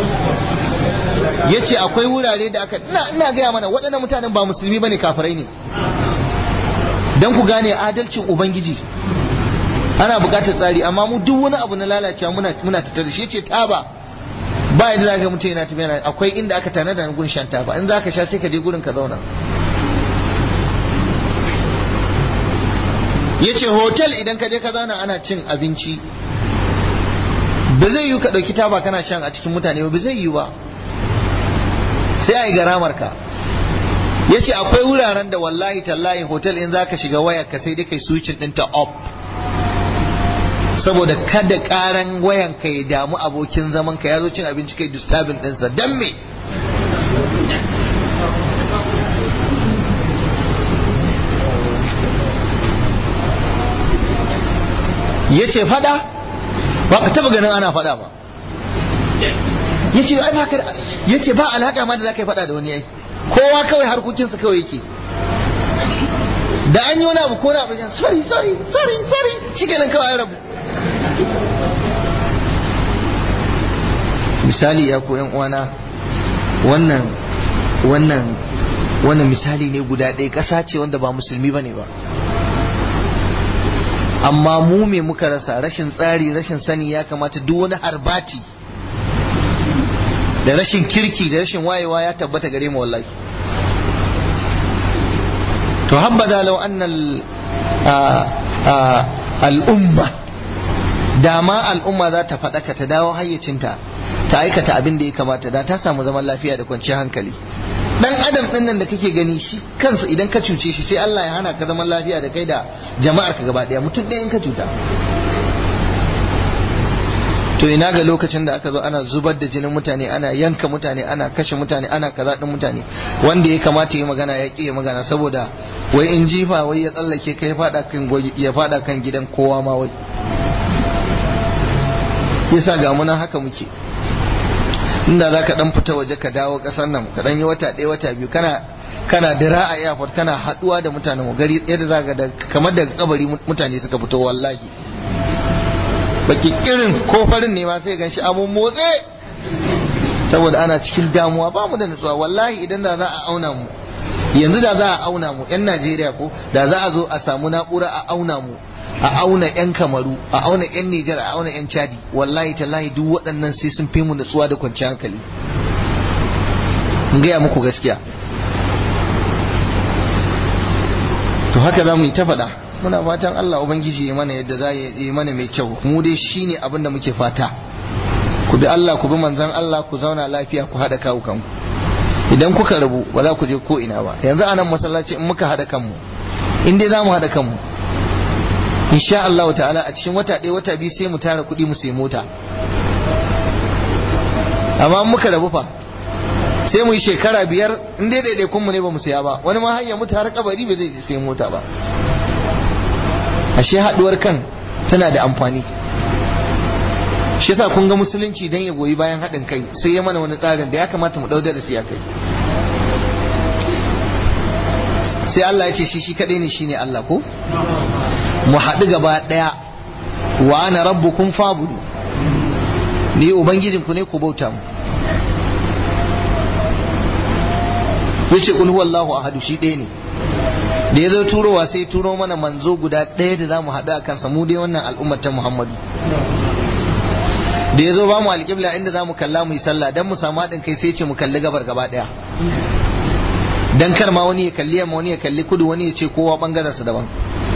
yace akwai wurare da aka ina ina gaya mana waɗannan mutanen ba musulmi bane kafirai ne dan ku gane adalcin ubangiji ana buƙatar tsari amma mu duk wani abu na lalacewa muna muna tattare shi yace taba ba yadda za ka mutum yana tafiya akwai inda aka tanada na gurin shan taba in za ka sha sai ka je gurin ka zauna ya ce hotel idan ka je ka zauna ana cin abinci ba zai yi ka ɗauki taba kana shan a cikin mutane ba zai yi ba sai a yi garamar ka ya ce akwai wuraren da wallahi tallahi hotel in za ka shiga wayar ka sai dai kai switching ɗinta up saboda kada karan wayan ka ya damu abokin zaman ka ya zo cin abinci kai disturbing ɗinsa don me ya ce fada ba ka taba ganin ana fada ba ya ce ai baka ya ce ba alaka ma da za ka yi fada da wani ai kowa kawai harkokinsa kawai yake da an yi wani abu ko na abu sorry sorry sorry sorry shi kenan kawai rabu misali ya ko yan uwana wannan wannan wannan misali ne guda ɗaya ƙasa ce wanda ba musulmi bane ba amma mu me muka rasa rashin tsari rashin sani ya kamata duk wani harbati da rashin kirki da rashin wayewa ya tabbata gare mu wallahi to habbada law anna al'umma dama al'umma za ta faɗaka ta dawo hayyacinta ta aikata abin da ya kamata da ta samu zaman lafiya da kwanciyar hankali dan adam din nan da kake gani shi kansa idan ka cuce shi sai Allah ya hana ka zaman lafiya da kai da jama'ar ka gaba daya mutum ɗaya in ka cuta to ina ga lokacin da aka zo ana zubar da jinin mutane ana yanka mutane ana kashe mutane ana kaza din mutane wanda ya kamata yi magana ya ƙi magana saboda wai in jifa wai ya tsallake kai fada kan ya fada kan gidan kowa ma wai yasa ga munan haka muke inda za ka dan fita waje ka dawo kasar nan ka dan yi wata ɗaya wata biyu kana kana dira a airport kana haduwa da mutanen mu gari yadda za ka da kamar daga kabari mutane suka fito wallahi baki irin ko farin ne ma sai gan shi abun motsi saboda ana cikin damuwa ba mu da nutsuwa wallahi idan da za a auna mu yanzu da za a auna mu yan Najeriya ko da za a zo a samu na'ura a auna mu a auna 'yan kamaru a auna 'yan nijar a auna 'yan chadi wallahi tallahi duk waɗannan sai sun fi mu natsuwa da kwanciyar hankali in gaya muku gaskiya to haka za mu yi ta faɗa muna fatan Allah ubangiji ya mana yadda za yi mana mai kyau mu dai shine abin da muke fata ku bi Allah ku bi manzon Allah ku zauna lafiya ku haɗa kawo kanku idan kuka rabu ba za ku je ko ina ba yanzu a nan masallaci in muka haɗa kanmu in dai za mu haɗa kanmu insha Allah ta'ala a cikin wata ɗaya wata biyu sai mu tara kuɗi mu sai mota amma muka rabu fa sai mu yi shekara biyar in dai ɗaiɗaikun mu ne ba mu saya ba wani ma hanya mutu har kabari ba zai sai mota ba ashe haɗuwar kan tana da amfani shi yasa kun ga musulunci dan ya goyi bayan haɗin kai sai ya mana wani tsarin da ya kamata mu ɗau da siya kai sai Allah ya ce shi shi kaɗai ne shine Allah ko mu haɗu gaba ɗaya wa ana rabbukum fabudu ni ubangijinku ne ku bauta mu yace kul huwallahu ahadu shi ɗaya ne da ya zo turowa sai turo mana manzo guda ɗaya da za mu haɗu a kansa mu dai wannan al'ummar ta Muhammadu da ya zo ba mu alƙibla inda za mu kalla mu yi sallah don mu samu haɗin kai sai ce mu kalli gabar gaba ɗaya dan kar ma wani ya kalli yamma wani ya kalli kudu wani ya ce kowa bangaren sa daban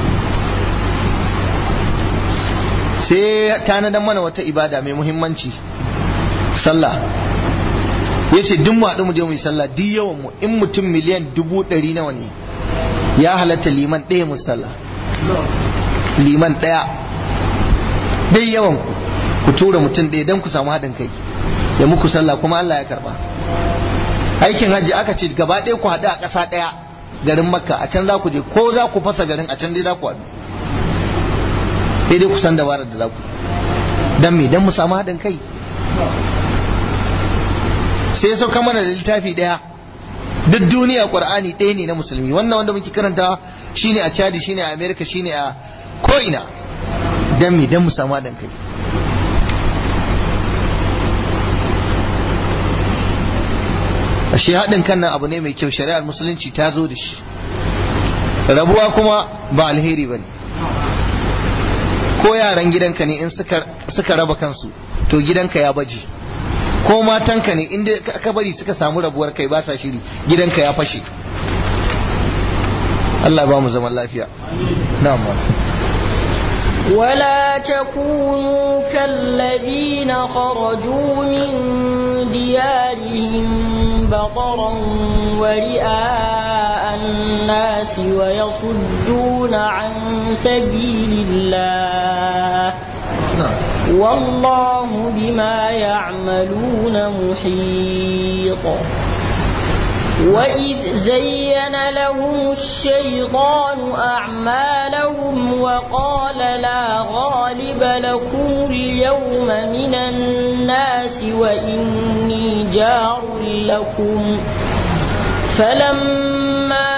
sai tanadan mana wata ibada mai muhimmanci sallah ya ce duk mu haɗu mu je mu yi sallah duk yawan mu in mutum miliyan dubu ɗari nawa ne ya halatta liman ɗaya mu sallah liman ɗaya dai yawan ku tura mutum ɗaya don ku samu haɗin kai ya muku sallah kuma Allah ya karba aikin hajji aka ce gaba ɗaya ku haɗu a ƙasa ɗaya garin makka a can za ku je ko za ku fasa garin a can dai za ku haɗu sai dai ku san dabarar da za ku dan me dan mu samu haɗin kai sai ya sauka mana da littafi ɗaya duk duniya qur'ani ɗaya ne na musulmi wannan wanda muke karanta shine a chadi shine a america shine a ko'ina dan me dan mu samu haɗin kai ashe haɗin kan nan abu ne mai kyau shari'ar musulunci ta zo da shi rabuwa kuma ba alheri ba ne ko yaran gidanka ne in suka raba kansu to gidanka ya baje ko matanka ne inda ka bari suka samu rabuwar kai ba sa shiri gidanka ya fashe Allah ba mu zaman lafiya na'am ولا تكونوا كالذين خرجوا من ديارهم بطرا ورئاء الناس ويصدون عن سبيل الله والله بما يعملون محيط وإذ زين لهم الشيطان أعمالهم وقال لا غالب لكم اليوم من الناس وإني جار لكم فلما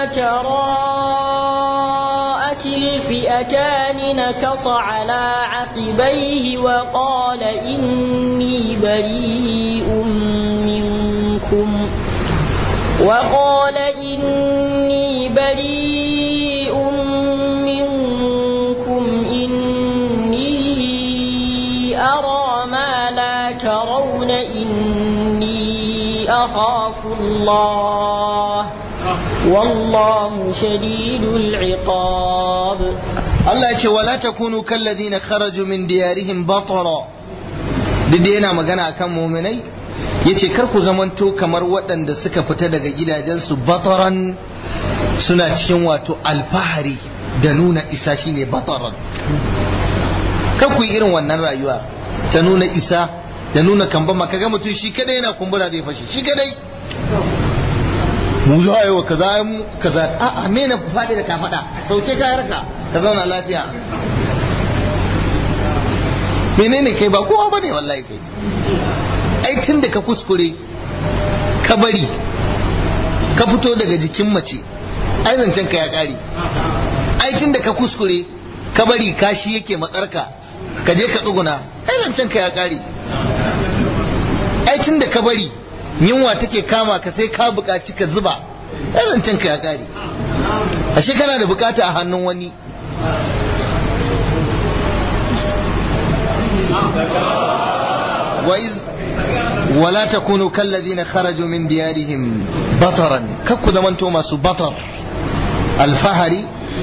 تراءت الفئتان نكص على عقبيه وقال إني بريء منكم وقال إني بريء منكم إني أرى ما لا ترون إني أخاف الله والله شديد العقاب Allah ya ce wala takunu kalladhina kharaju min diyarihim batara duk da yana magana akan mu'minai yace kar ku zamanto kamar waɗanda suka fita daga gidajensu bataran suna cikin wato alfahari da nuna isa shine bataran kar ku yi irin wannan rayuwa ta nuna isa da nuna kambama kaga mutum shi kadai yana kumbura zai fashi shi kadai mu za a yi wa kaza mu kaza a me na faɗi da ka faɗa sauke kayarka ka zauna lafiya menene kai ba kowa bane wallahi kai ai tun da ka kuskure ka bari ka fito daga jikin mace ai zancen ka ya kare ai tun da ka kuskure ka bari kashi yake matsarka ka je ka tsuguna ai zancen ka ya kare ai tun da ka bari yunwa take kama ka sai ka buƙaci ka zuba ai zancen ka ya kare ashe kana da bukata a hannun wani وإذ ولا تكونوا كالذين خرجوا من ديارهم بطرا ككو زمانتو ماسو بطر الفهري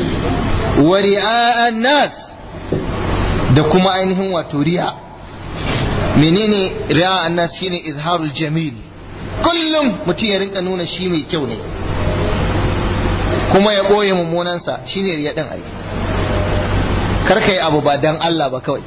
ورئاء الناس da kuma ainihin wato riya menene riya annas shine izharul jamil kullum mutum ya rinka nuna shi mai kyau ne kuma ya ɓoye mummunansa shine riya din ai kar ka yi abu ba dan Allah ba kawai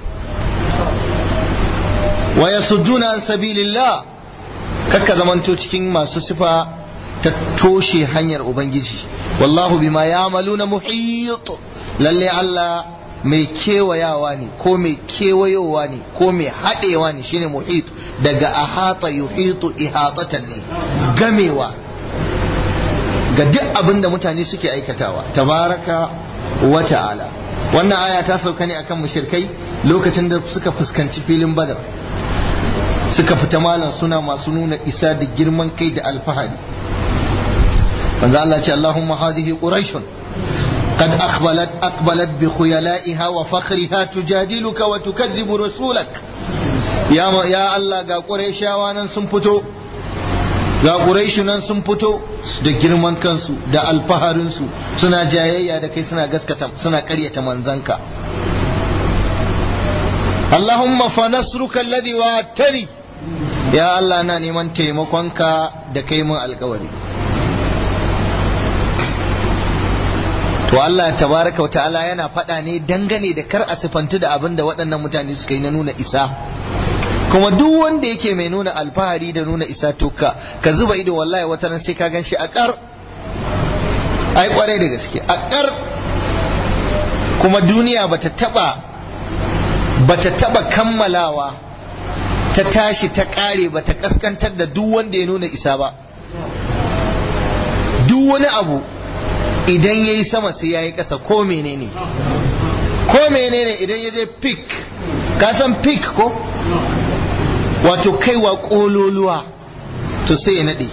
wa yasudduna an sabilillah kakka zamanto cikin masu sifa ta toshe hanyar ubangiji wallahu bima ya'maluna muhit lalle Allah mai kewayawa ne ko mai kewayowa ne ko mai haɗewa ne shine muhit daga ahata yuhitu ihatatan ne gamewa ga duk abin da mutane suke aikatawa tabaraka wa ta'ala wannan aya ta sauka ne akan mushrikai lokacin da suka fuskanci filin badar suka fita malam suna masu nuna isa da girman kai da alfahari manzo Allah ce Allahumma hadhihi quraishun قد أقبلت أقبلت بخيلائها وفخرها تجادلك وتكذب رسولك يا يا الله ga Qurayshawa nan sun fito ga Quraishu nan sun fito da girman kansu da alfaharinsu suna jayayya da kai suna gaskata suna ƙaryata manzanka Allahumma fa nasruka alladhi wa'adtani ya Allah na neman taimakonka da kai mun alkawari to Allah tabaraka wa ta'ala yana faɗa ne dangane da kar a sifantu da abin da waɗannan mutane suka yi na nuna isa kuma duk wanda yake mai nuna alfahari da nuna isa to ka ka zuba ido wallahi wata ran sai ka gan shi a kar ai kwarai da gaske a kar kuma duniya bata taba bata taba kammalawa ta tashi ta kare bata kaskantar da duk wanda ya nuna isa ba duk wani abu idan ya yi sama sai ya yi ƙasa ko menene ko menene idan ya je pik ka san pik ko wato kaiwa ƙololuwa to sai ya naɗe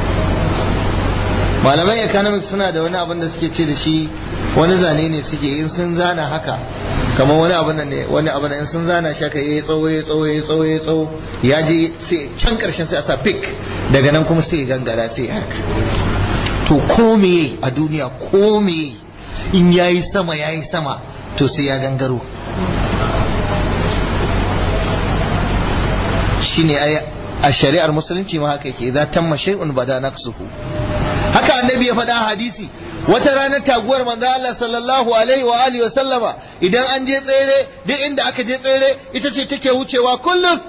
malamai economics suna da wani abin da suke ce da shi wani zane ne suke in sun zana haka kamar wani abin nan ne wani abin in sun zana shi haka yayi tsawo yayi tsawo yayi tsawo yayi tsawo ya je sai can karshen sai a sa pik daga nan kuma sai ya gangara sai haka to ko meye a duniya ko meye in yayi sama yayi sama to sai ya gangaro shine ay a shari'ar musulunci ma haka yake idan tamma shay'un bada naqsuhu haka annabi ya faɗa hadisi wata ranar taguwar manzo Allah sallallahu alaihi wa alihi wa sallama idan an je tsere duk inda aka je tsere ita ce take wucewa kullum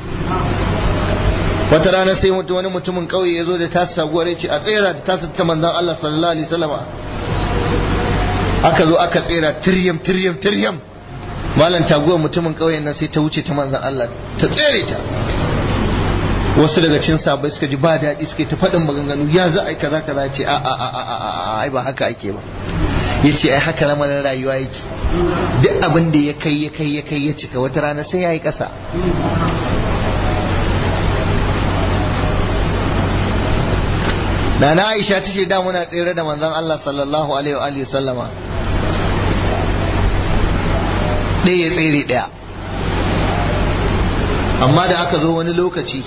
wata rana sai mutu wani mutumin kauye ya zo da tasa taguwar ya ce a tsera da tasa ta manzon Allah sallallahu alaihi wa sallama aka zo aka tsera tiryam tiryam tiryam malam taguwar mutumin kauyen nan sai ta wuce ta manzon Allah ta tsere ta wasu daga cikin sabai suka ji ba daɗi suka ta faɗin maganganu ya za a yi kaza kaza ce a a a a a ai ba haka ake ba ya ce ai haka lamarin rayuwa yake duk abin da ya kai ya kai ya kai ya cika wata rana sai ya yi ƙasa Nana Aisha ta ce da muna tsere da manzon Allah sallallahu alaihi wa alihi sallama ɗaya ya tsere ɗaya amma da aka zo wani lokaci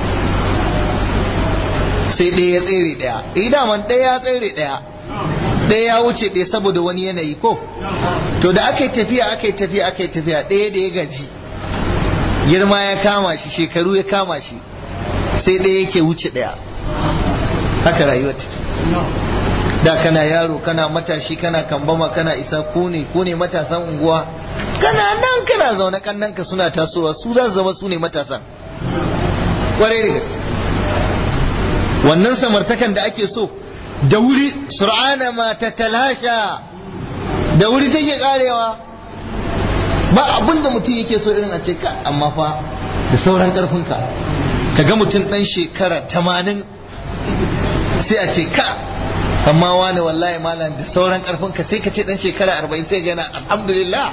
sai ɗaya ya tsere ɗaya idan man ɗaya ya tsere ɗaya ɗaya ya wuce ɗaya saboda wani yanayi ko to da aka yi tafiya aka yi tafiya aka yi tafiya ɗaya da ya gaji girma ya kama shi shekaru ya kama shi sai ɗaya yake wuce ɗaya haka rayuwa take da kana yaro kana matashi kana kambama kana isa ku ne ku ne matasan unguwa kana nan kana zaune kannanka suna tasowa su za su zama su ne matasan kwarai da gaske wannan samartakan da ake so da wuri sur'ana ma ta talasha da wuri take karewa ba abin da mutum yake so irin a ce ka amma fa da sauran karfinka ka ga mutum dan shekara tamanin sai a ce ka amma wani wallahi malam da sauran karfinka sai ka ce dan shekara arba'in sai gana alhamdulillah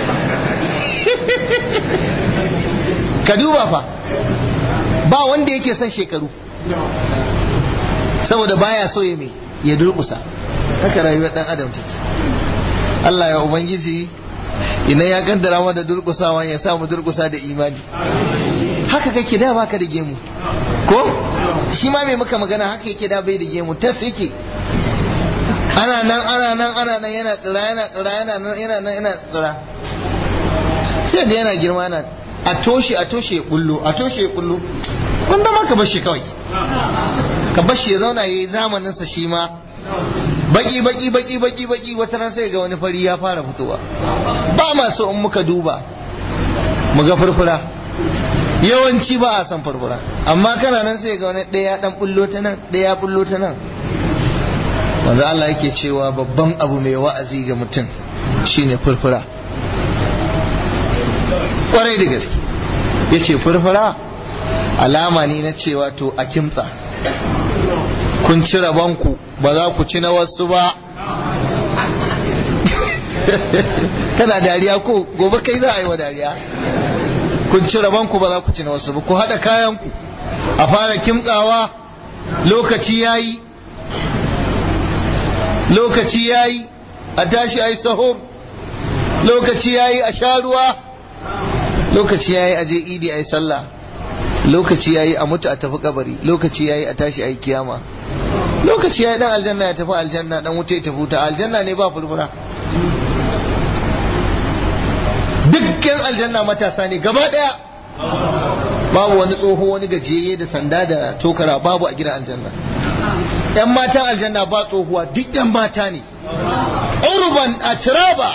ka duba fa ba wanda yake son shekaru saboda baya so ya mai ya durkusa haka rayuwar dan adam take Allah ya ubangiji idan ya kaddara mana durkusawa ya sa mu durkusa da imani haka kake da baka da gemu ko shi ma mai muka magana haka yake da bai da gemu tas yake ana nan ana nan ana nan yana tsira yana tsira yana nan yana nan yana tsira sai da yana girma yana a toshe a toshe ya bullo a toshe ya bullo wanda ma ka bar shi kawai ka bar shi ya zauna yayi zamanin sa shi ma baki baki baki baki baki wata ran sai ga wani fari ya fara fitowa ba ma so in muka duba mu ga furfura yawanci ba a san furfura amma kana nan sai ga wani ɗaya dan bullo ta nan ɗaya bullo ta nan manzo Allah yake cewa babban abu mai wa'azi ga mutum shine furfura kwarai da gaske yace furfura alama ne na cewa to a kimtsa kun ci rabanku ba za ku ci na wasu ba kana dariya ko gobe kai za a yi wa dariya kun ci rabanku ba za ku ci na wasu ba ku haɗa kayanku a fara kimtsawa lokaci ya yi lokaci ya yi a tashi a yi sahur lokaci ya yi a sha ruwa lokaci ya yi a je idi a yi sallah lokaci ya yi a mutu a tafi kabari lokaci ya yi a tashi a yi kiyama lokaci ya yi dan aljanna ya tafi aljanna dan wuce ya tafi wuta aljanna ne ba furfura dukkan aljanna matasa ne gaba daya babu wani tsoho wani gajiyayye da sanda da tokara babu a gidan aljanna yan matan aljanna ba tsohuwa duk yan mata ne urban a tiraba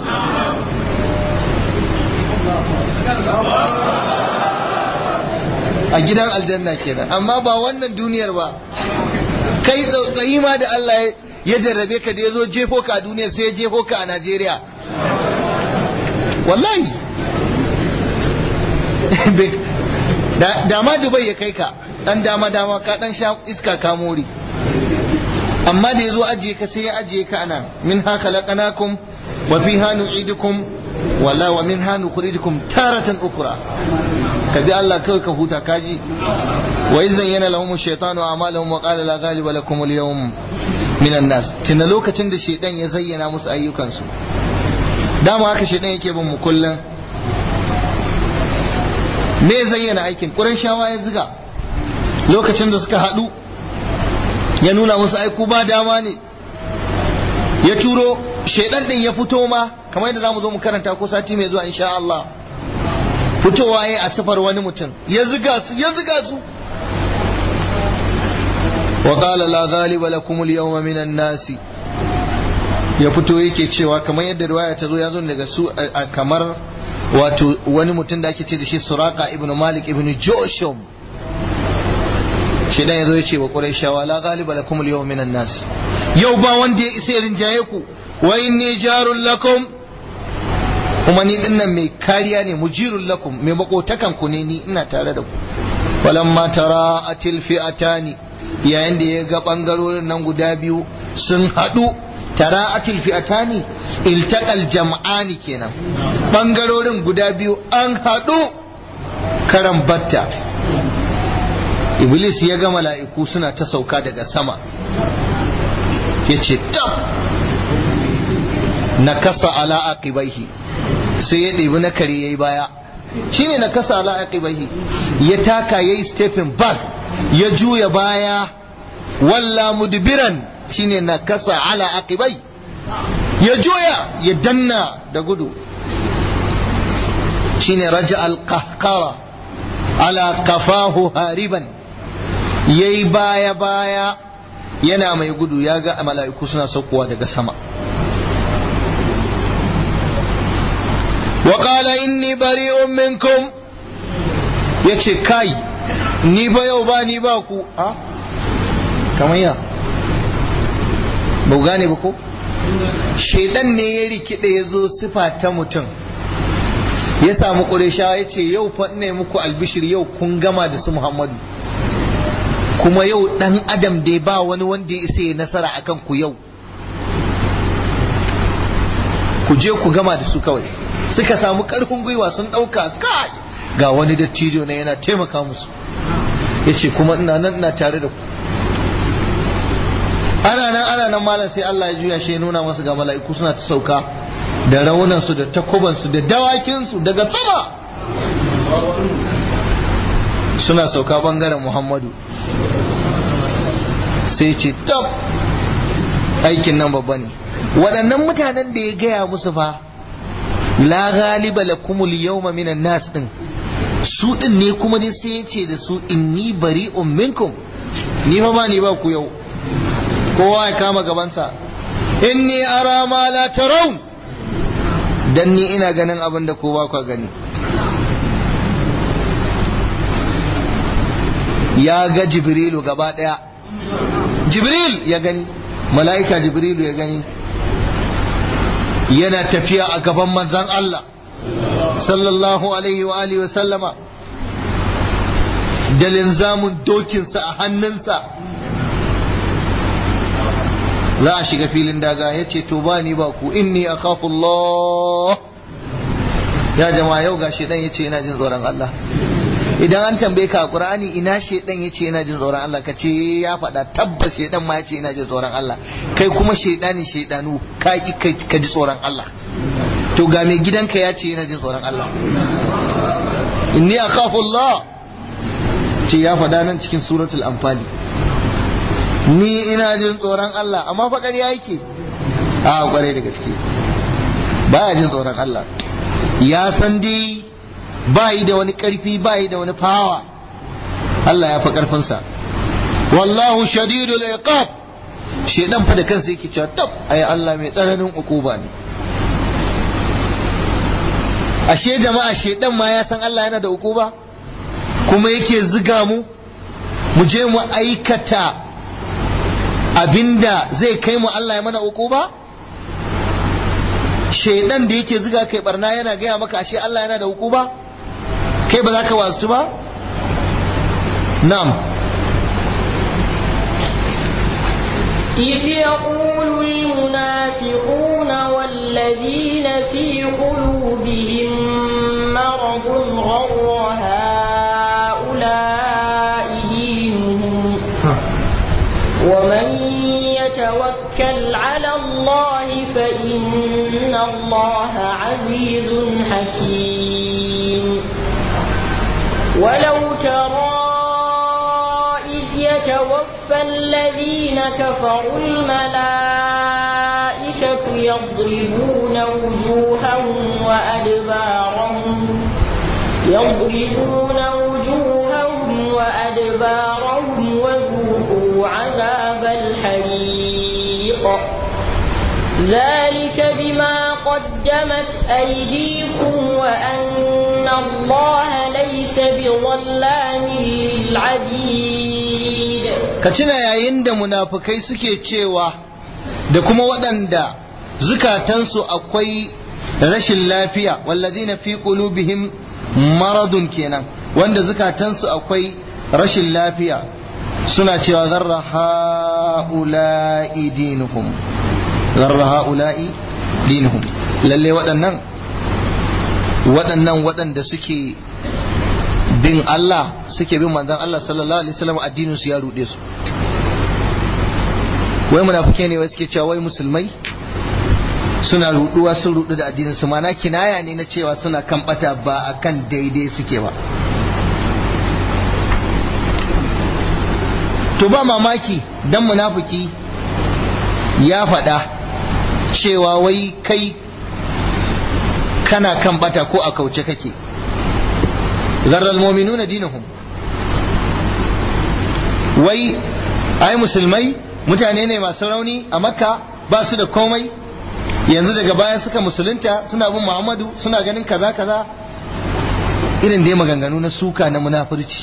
a gidan aljanna kenan amma ba wannan duniyar ba kai tsautsayi ma da Allah ya jarrabe ka da ya zo jefo ka a duniya sai ya jefo ka a Najeriya wallahi dama Dubai ya kai ka dan dama dama ka dan sha iska ka more amma da ya zo ajiye ka sai ya ajiye ka ana min haka laqanakum wa fiha nu'idukum wala wa min hanu nukhrijukum taratan ukra ka bi Allah kawai ka huta kaji wa idan yana lahum shaytanu a'malahum wa qala la ghaliba lakum al-yawm min an-nas tunda lokacin da shaydan ya zayyana musu ayyukansu dama haka shaydan yake bin mu kullun me zayyana aikin shawa ya ziga lokacin da suka hadu ya nuna musu aiku ba dama ne ya turo shaidan din ya fito ma kamar yadda zamu zo mu karanta ko sati mai zuwa insha Allah fitowa ya a sifar wani mutum ya ziga su ya ziga su wa qala la ghaliba lakum al-yawma minan nasi ya fito yake cewa kamar yadda riwaya ta zo ya zo daga su kamar wato wani mutum da ake ce da shi suraka ibn malik ibn joshum shi dan yazo ya ce wa quraishawa la ghaliba lakum al-yawma minan nas yau ba wanda ya isa rinjaye ku wa inni jarul lakum kuma ni dinnan mai kariya ne mujirul lakum mai makotakan ku ne ni ina tare da ku walamma tara atil fi'atani yayin da ya ga bangarorin nan guda biyu sun haɗu tara atil fi'atani iltaqal jam'ani kenan bangarorin guda biyu an haɗu karan batta iblis ya ga mala'iku suna ta sauka daga sama ya ce tab na kasa ala aqibaihi sai ya ɗebi na kare ya yi baya shine na kasa ala aqibaihi ya taka ya yi stepping back ya juya baya walla mudbiran shine na kasa ala aqibai ya juya ya danna da gudu shine raja al-qahqara ala kafahu hariban yayi baya baya yana mai gudu ya ga mala'iku suna saukowa daga sama wa qala inni bari'un minkum yace kai ni ba yau ba ni ba ku a kamar ya ba gane ba ko shaidan ne ya rikide ya zo sifa ta mutum ya samu ƙuresha ya ce yau fa ne muku albishir yau kun gama da su muhammadu kuma yau ɗan adam da ba wani wanda ya isa ya nasara akan ku yau ku je ku gama da su kawai suka samu ƙarfin gwiwa sun ɗauka kai ga wani dattijo na yana taimaka musu ya ce kuma ina nan ina tare da ku ana nan ana nan malam sai Allah ya juya shi ya nuna masa ga mala'iku suna ta sauka da raunansu da takubansu da dawakinsu daga sama suna sauka bangaren Muhammadu sai ce tab aikin nan babba ne waɗannan mutanen da ya gaya musu fa la ghaliba lakumul yawma minan nas din su din ne kuma dai sai ya ce da su inni bari'un minkum ni ma ba ni ba ku yau kowa ya kama gabansa inni ara ma la tarawun dan ni ina ganin abin da ko ba ku gani ya ga jibrilu gaba daya jibril ya gani mala'ika jibrilu ya gani yana tafiya a gaban manzan Allah sallallahu alaihi wa alihi wa sallama da linzamin dokinsa a hannunsa za a shiga filin daga ya ce to ba ni ba ku inni a Allah ya jama'a yau ga shedan ya ce yana jin tsoron Allah idan an tambaye ka a Qur'ani ina shedan ya ce yana jin tsoron Allah ka ce ya faɗa tabbas shedan ma ya ce yana jin tsoron Allah kai kuma shedani shedanu ka ki ka ji tsoron Allah to ga mai gidanka ya ce yana jin tsoron Allah inni akhafu Allah ce ya faɗa nan cikin suratul anfali ni ina jin tsoron Allah amma fa ƙarya yake a ƙwarai da gaske baya jin tsoron Allah ya san dai ba yi da wani ƙarfi ba yi da wani fawa Allah ya fi ƙarfinsa wallahu shadidul iqab shedan fa da kansa yake cewa tab ai Allah mai tsananin ukuba ne ashe jama'a shedan ma ya san Allah yana da ukuba kuma yake ziga mu mu je mu aikata abinda zai kai mu Allah ya mana uku ba shaidan da yake ziga kai barna yana gaya maka ashe Allah yana da uku ba kai ba za ka wasu ba na'am إذ يقول المنافقون والذين في قلوبهم مرض غر هؤلاء دينهم ومن يتوكل على الله فإن الله عزيز حكيم ولو ترى إذ يتوفى الذين كفروا الملائكة يضربون وجوههم وأدبارهم يضربون وجوههم وأدبارهم وذوقوا عذاب الحريق ذلك بما قدمت أيديكم وأن الله ليس بظلام للعبيد ka tuna yayin da munafukai suke cewa da kuma waɗanda zukatansu akwai rashin lafiya wallazina fi qulubihim maradun kenan wanda zukatansu akwai rashin lafiya suna cewa zarra ha'ula'i dinuhum zarra ha'ula'i dinuhum lalle waɗannan waɗannan waɗanda suke bin Allah suke bin manzon Allah sallallahu alaihi wasallam addinin su ya rude su wai munafike ne wai suke cewa wai musulmai suna ruduwa sun rudu da addinin su mana kinaya ne na cewa suna kan bata ba akan daidai suke ba to ba mamaki dan munafiki ya faɗa cewa wai kai kana kan bata ko a kauce kake zarral mu'minuna dinahum wai ai musulmai mutane ne masu rauni a makka ba su da komai yanzu daga baya suka musulunta suna bin muhammadu suna ganin kaza kaza irin dai maganganu na suka na munafurci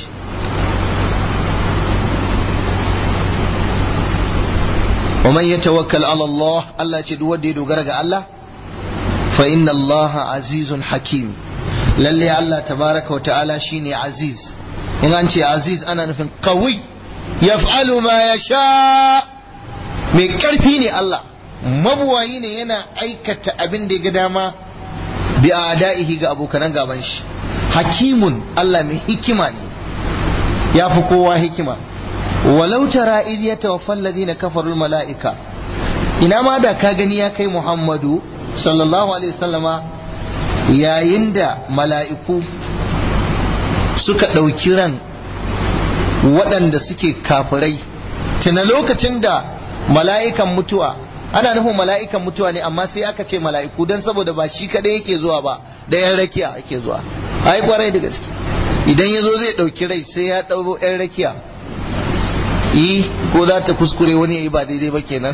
wa man yatawakkal ala Allah Allah ce duk wanda ya dogara ga Allah fa inna Allah azizun hakim lalle Allah tabaraka wa ta'ala shine aziz in an ce aziz ana nufin qawi yaf'alu ma yasha mai karfi ne Allah mabuwayi ne yana aikata abin da ya ga dama bi ada'ihi ga abokanan gaban shi hakimun Allah mai hikima ne ya fi kowa hikima walau tara idh yatawaffa alladhina kafaru mala'ika ina ma da ka gani ya kai Muhammadu sallallahu alaihi wasallama yayin da mala'iku suka ɗauki ran waɗanda suke kafirai tuna lokacin da mala'ikan mutuwa ana nufin mala'ikan mutuwa ne amma sai aka ce mala'iku don saboda ba shi kaɗai yake zuwa ba da yan rakiya ake zuwa ai kwarai da gaske idan ya zo zai ɗauki rai sai ya ɗauro yan rakiya yi ko za ta kuskure wani ya yi ba daidai ba kenan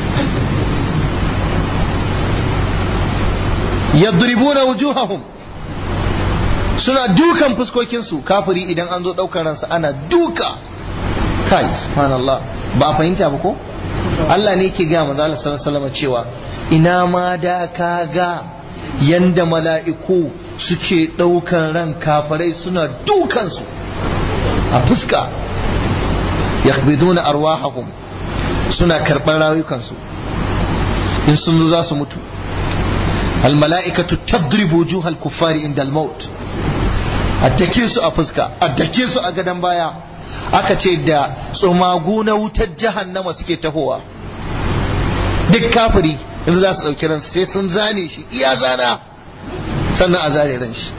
yadribuna wujuhahum suna dukan fuskokinsu kafiri idan an zo daukar ransa ana duka kai subhanallah ba a fahimta ba ko Allah ne yake gaya manzo Allah sallallahu alaihi wasallam cewa ina ma da ka ga yanda mala'iku suke daukan ran kafirai suna dukan su a fuska yakhbiduna arwahahum suna karban rayukansu in sun zo za su mutu الملائكة تضرب وجوه الكفار عند الموت addake su a fuska addake su a gadon baya aka ce da tsumagu na wutar jahannama suke tahowa duk kafiri in za su ɗauki ransu sai sun zane shi iya zana sannan a zare ran shi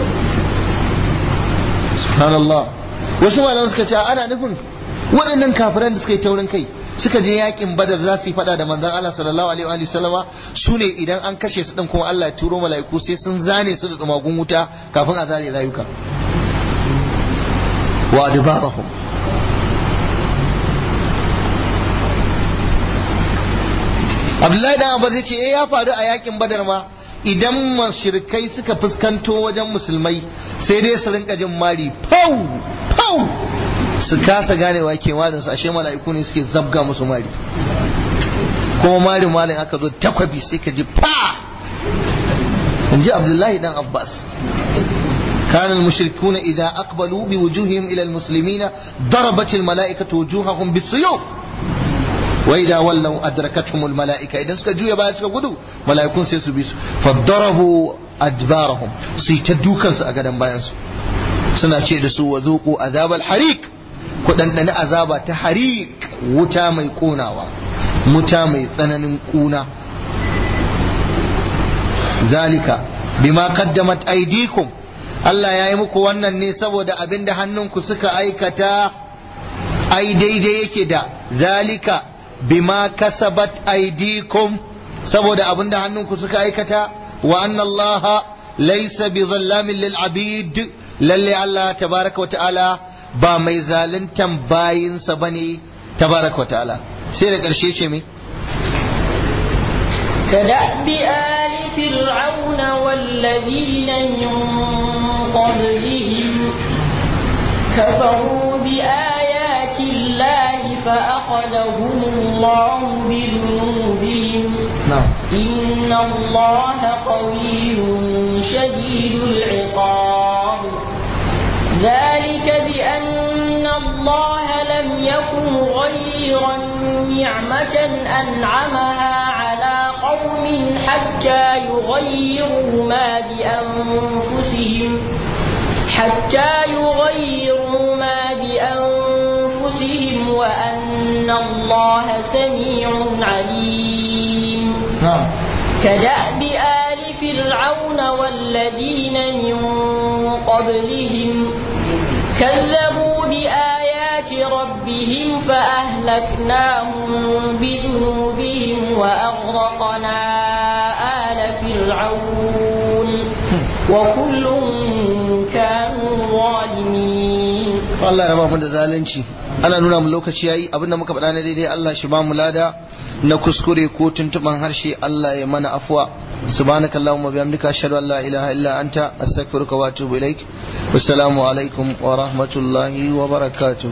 subhanallah wasu malaman suka ce ana nufin waɗannan kafiran da suka yi taurin kai suka je yakin badar za su yi fada da manzon Allah sallallahu alaihi wa sallama su ne idan an kashe su din kuma Allah ya turo mala'iku sai sun zane su da tsumagun wuta kafin a zare rayuka wa adbarahum Abdullahi dan Abbas ya ce eh ya faru a yakin badar ma idan mashirkai suka fuskanto wajen musulmai sai dai su rinka jin mari pau pau su kasa ganewa ke malin su ashe mala'iku ne suke zabga musu mari kuma mari malin aka zo takwabi sai ka ji pa in ji abdullahi dan abbas كان المشركون إذا أقبلوا بوجوههم إلى المسلمين ضربت الملائكة وجوههم بالسيوف وإذا ولوا أدركتهم الملائكة إذا سكا جوية بها سكا قدو ملائكون سيسو بيسو فضربوا أدبارهم سيتدوكا سأقدم بايانسو سنة شيء دسو وذوقوا عذاب الحريق kuɗanɗani azaba ta harik wuta mai ƙonawa wuta mai tsananin ƙuna zalika bima qaddamat aydikum Allah ya yi muku wannan ne saboda abin da hannunku suka aikata ai daidai yake da zalika bima kasabat aydikum saboda abin da hannunku suka aikata wa anna Allah laysa bi zallamin lil abid lalle Allah tabaraka wa ta'ala ba mai zaluntan bayinsa bane tabaraka wa ta'ala sai da ƙarshe ce me كدأب آل فرعون والذين من قبلهم كفروا بآيات الله فأخذهم الله بذنوبهم na'am إن الله قوي شديد العقاب ذلك بأن الله لم يكن غيرا نعمة أنعمها على قوم حتى يغيروا ما بأنفسهم حتى يغيروا ما بأنفسهم وأن الله سميع عليم na'am كدأب آل فرعون والذين من قبلهم كذبوا بآيات ربهم فأهلكناهم بذنوبهم وأغرقنا آل فرعون وكل كانوا ظالمين Allah ya raba mu da zalunci ana nuna mu lokaci yayi abinda muka faɗa na daidai Allah shi ba mu lada na kuskure ko tuntuban harshe Allah ya mana afwa subhanakallahumma bihamdika ashhadu an la ilaha illa anta astaghfiruka wa atubu ilaik wassalamu alaikum wa rahmatullahi wa barakatuh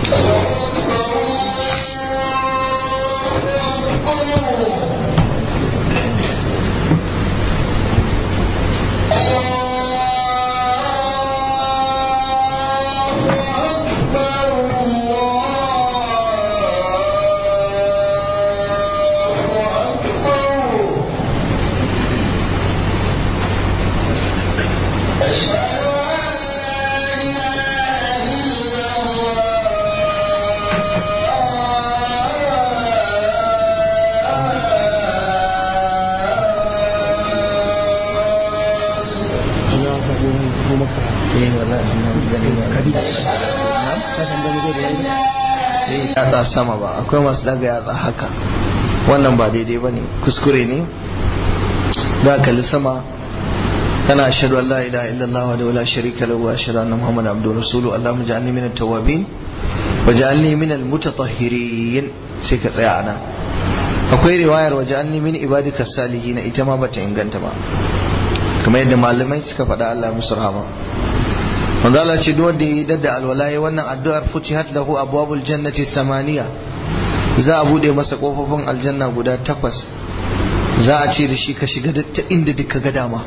yatsa sama ba akwai masu daga yatsa haka wannan ba daidai ba ne kuskure ne da kalli sama kana ashhadu an la ilaha illallah wa la sharika lahu wa ashhadu anna muhammadan abduhu rasuluhu allahumma ja'alni minat tawwabin wa ja'alni minal mutatahhirin sai ka tsaya ana akwai riwayar wa ja'alni min ibadika salihin ita ma bata inganta ba kamar yadda malamai suka faɗa Allah musu rahama manzo Allah ce duk wanda ya dadda alwalaye wannan addu'ar futihat lahu abwabul jannati samaniya za a bude masa kofofin aljanna guda takwas za a ce da shi ka shiga ta inda duka ga dama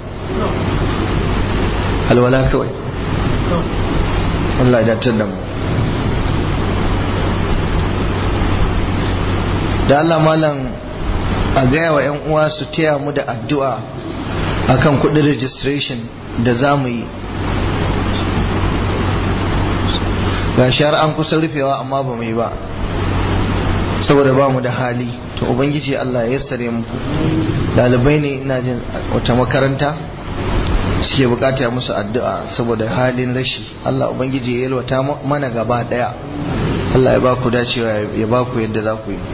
alwala kawai Allah ya datar da mu da Allah malam a gaya wa 'yan uwa su taya mu da addu'a akan kudin registration da za mu yi ga shahar an kusa rufewa amma ba mu yi ba saboda ba mu da hali to ubangiji Allah ya sare muku dalibai ne ina jin wata makaranta suke bukata musu addu'a saboda halin rashi Allah ubangiji ya yalwata mana gaba daya Allah ya ba ku dacewa ya ba ku yadda za ku yi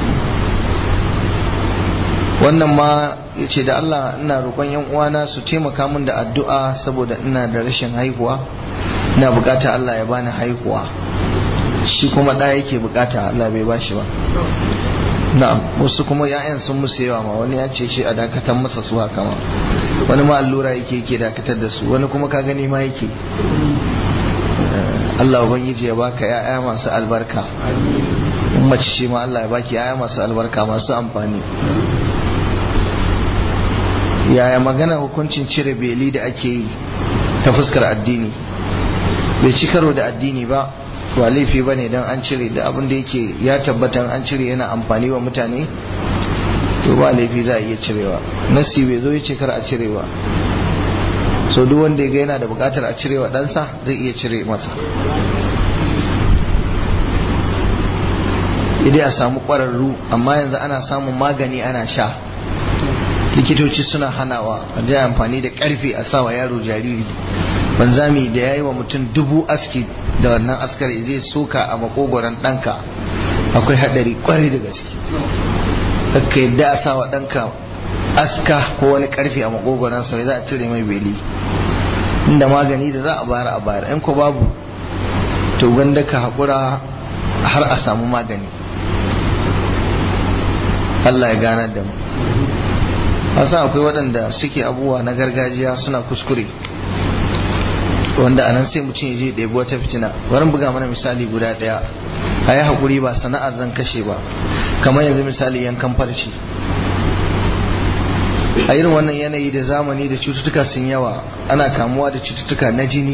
wannan ma ya ce da Allah ina roƙon yan uwana su taimaka min da addu'a saboda ina da rashin haihuwa ina bukata Allah ya bani haihuwa shi kuma ɗaya yake bukata Allah bai bashi ba na'am wasu kuma ya'yan sun musu yawa ma wani ya ce shi a dakatar masa su haka ma wani ma allura yake yake dakatar da su wani kuma ka gani ma yake Allah ubangiji ya baka ya'ya masu albarka mace ce ma Allah ya baki ya'ya masu albarka masu amfani yaya magana hukuncin cire beli da ake yi ta fuskar addini bai ci karo da addini ba ba laifi ba ne don an cire da abin da yake ya tabbatan an cire yana amfani wa mutane to ba laifi za a iya cirewa nasi bai zo ya ce kar a cire ba so duk wanda ya ga yana da bukatar a cirewa ɗansa zai iya cire masa idai a samu ƙwararru amma yanzu ana samun magani ana sha likitoci suna hanawa a ji amfani da ƙarfe a sawa yaro jariri banzami da ya yi wa mutum dubu aski da wannan askar zai soka a makogoron ɗanka akwai haɗari ƙwarai da gaske ka yadda a sawa ɗanka aska ko wani karfe a makogoron sa za a cire mai beli inda magani da za a bayar a bayar in ko babu to gwanda ka haƙura har a samu magani Allah ya ganar da mu san akwai waɗanda suke abubuwa na gargajiya suna kuskure wanda anan sai mutum ya je ɗebi wata fitina bari buga mana misali guda ɗaya a yi haƙuri ba sana'ar zan kashe ba kamar yanzu misali yankan farci a irin wannan yanayi da zamani da cututtuka sun yawa ana kamuwa da cututtuka na jini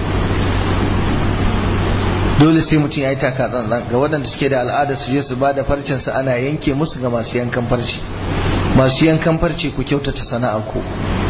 dole sai mutum ya yi taka tsantsan ga waɗanda suke da al'ada su je su ba da farcinsa ana yanke musu ga masu yankan farci masu yankan farce ku kyautata sana'ar ku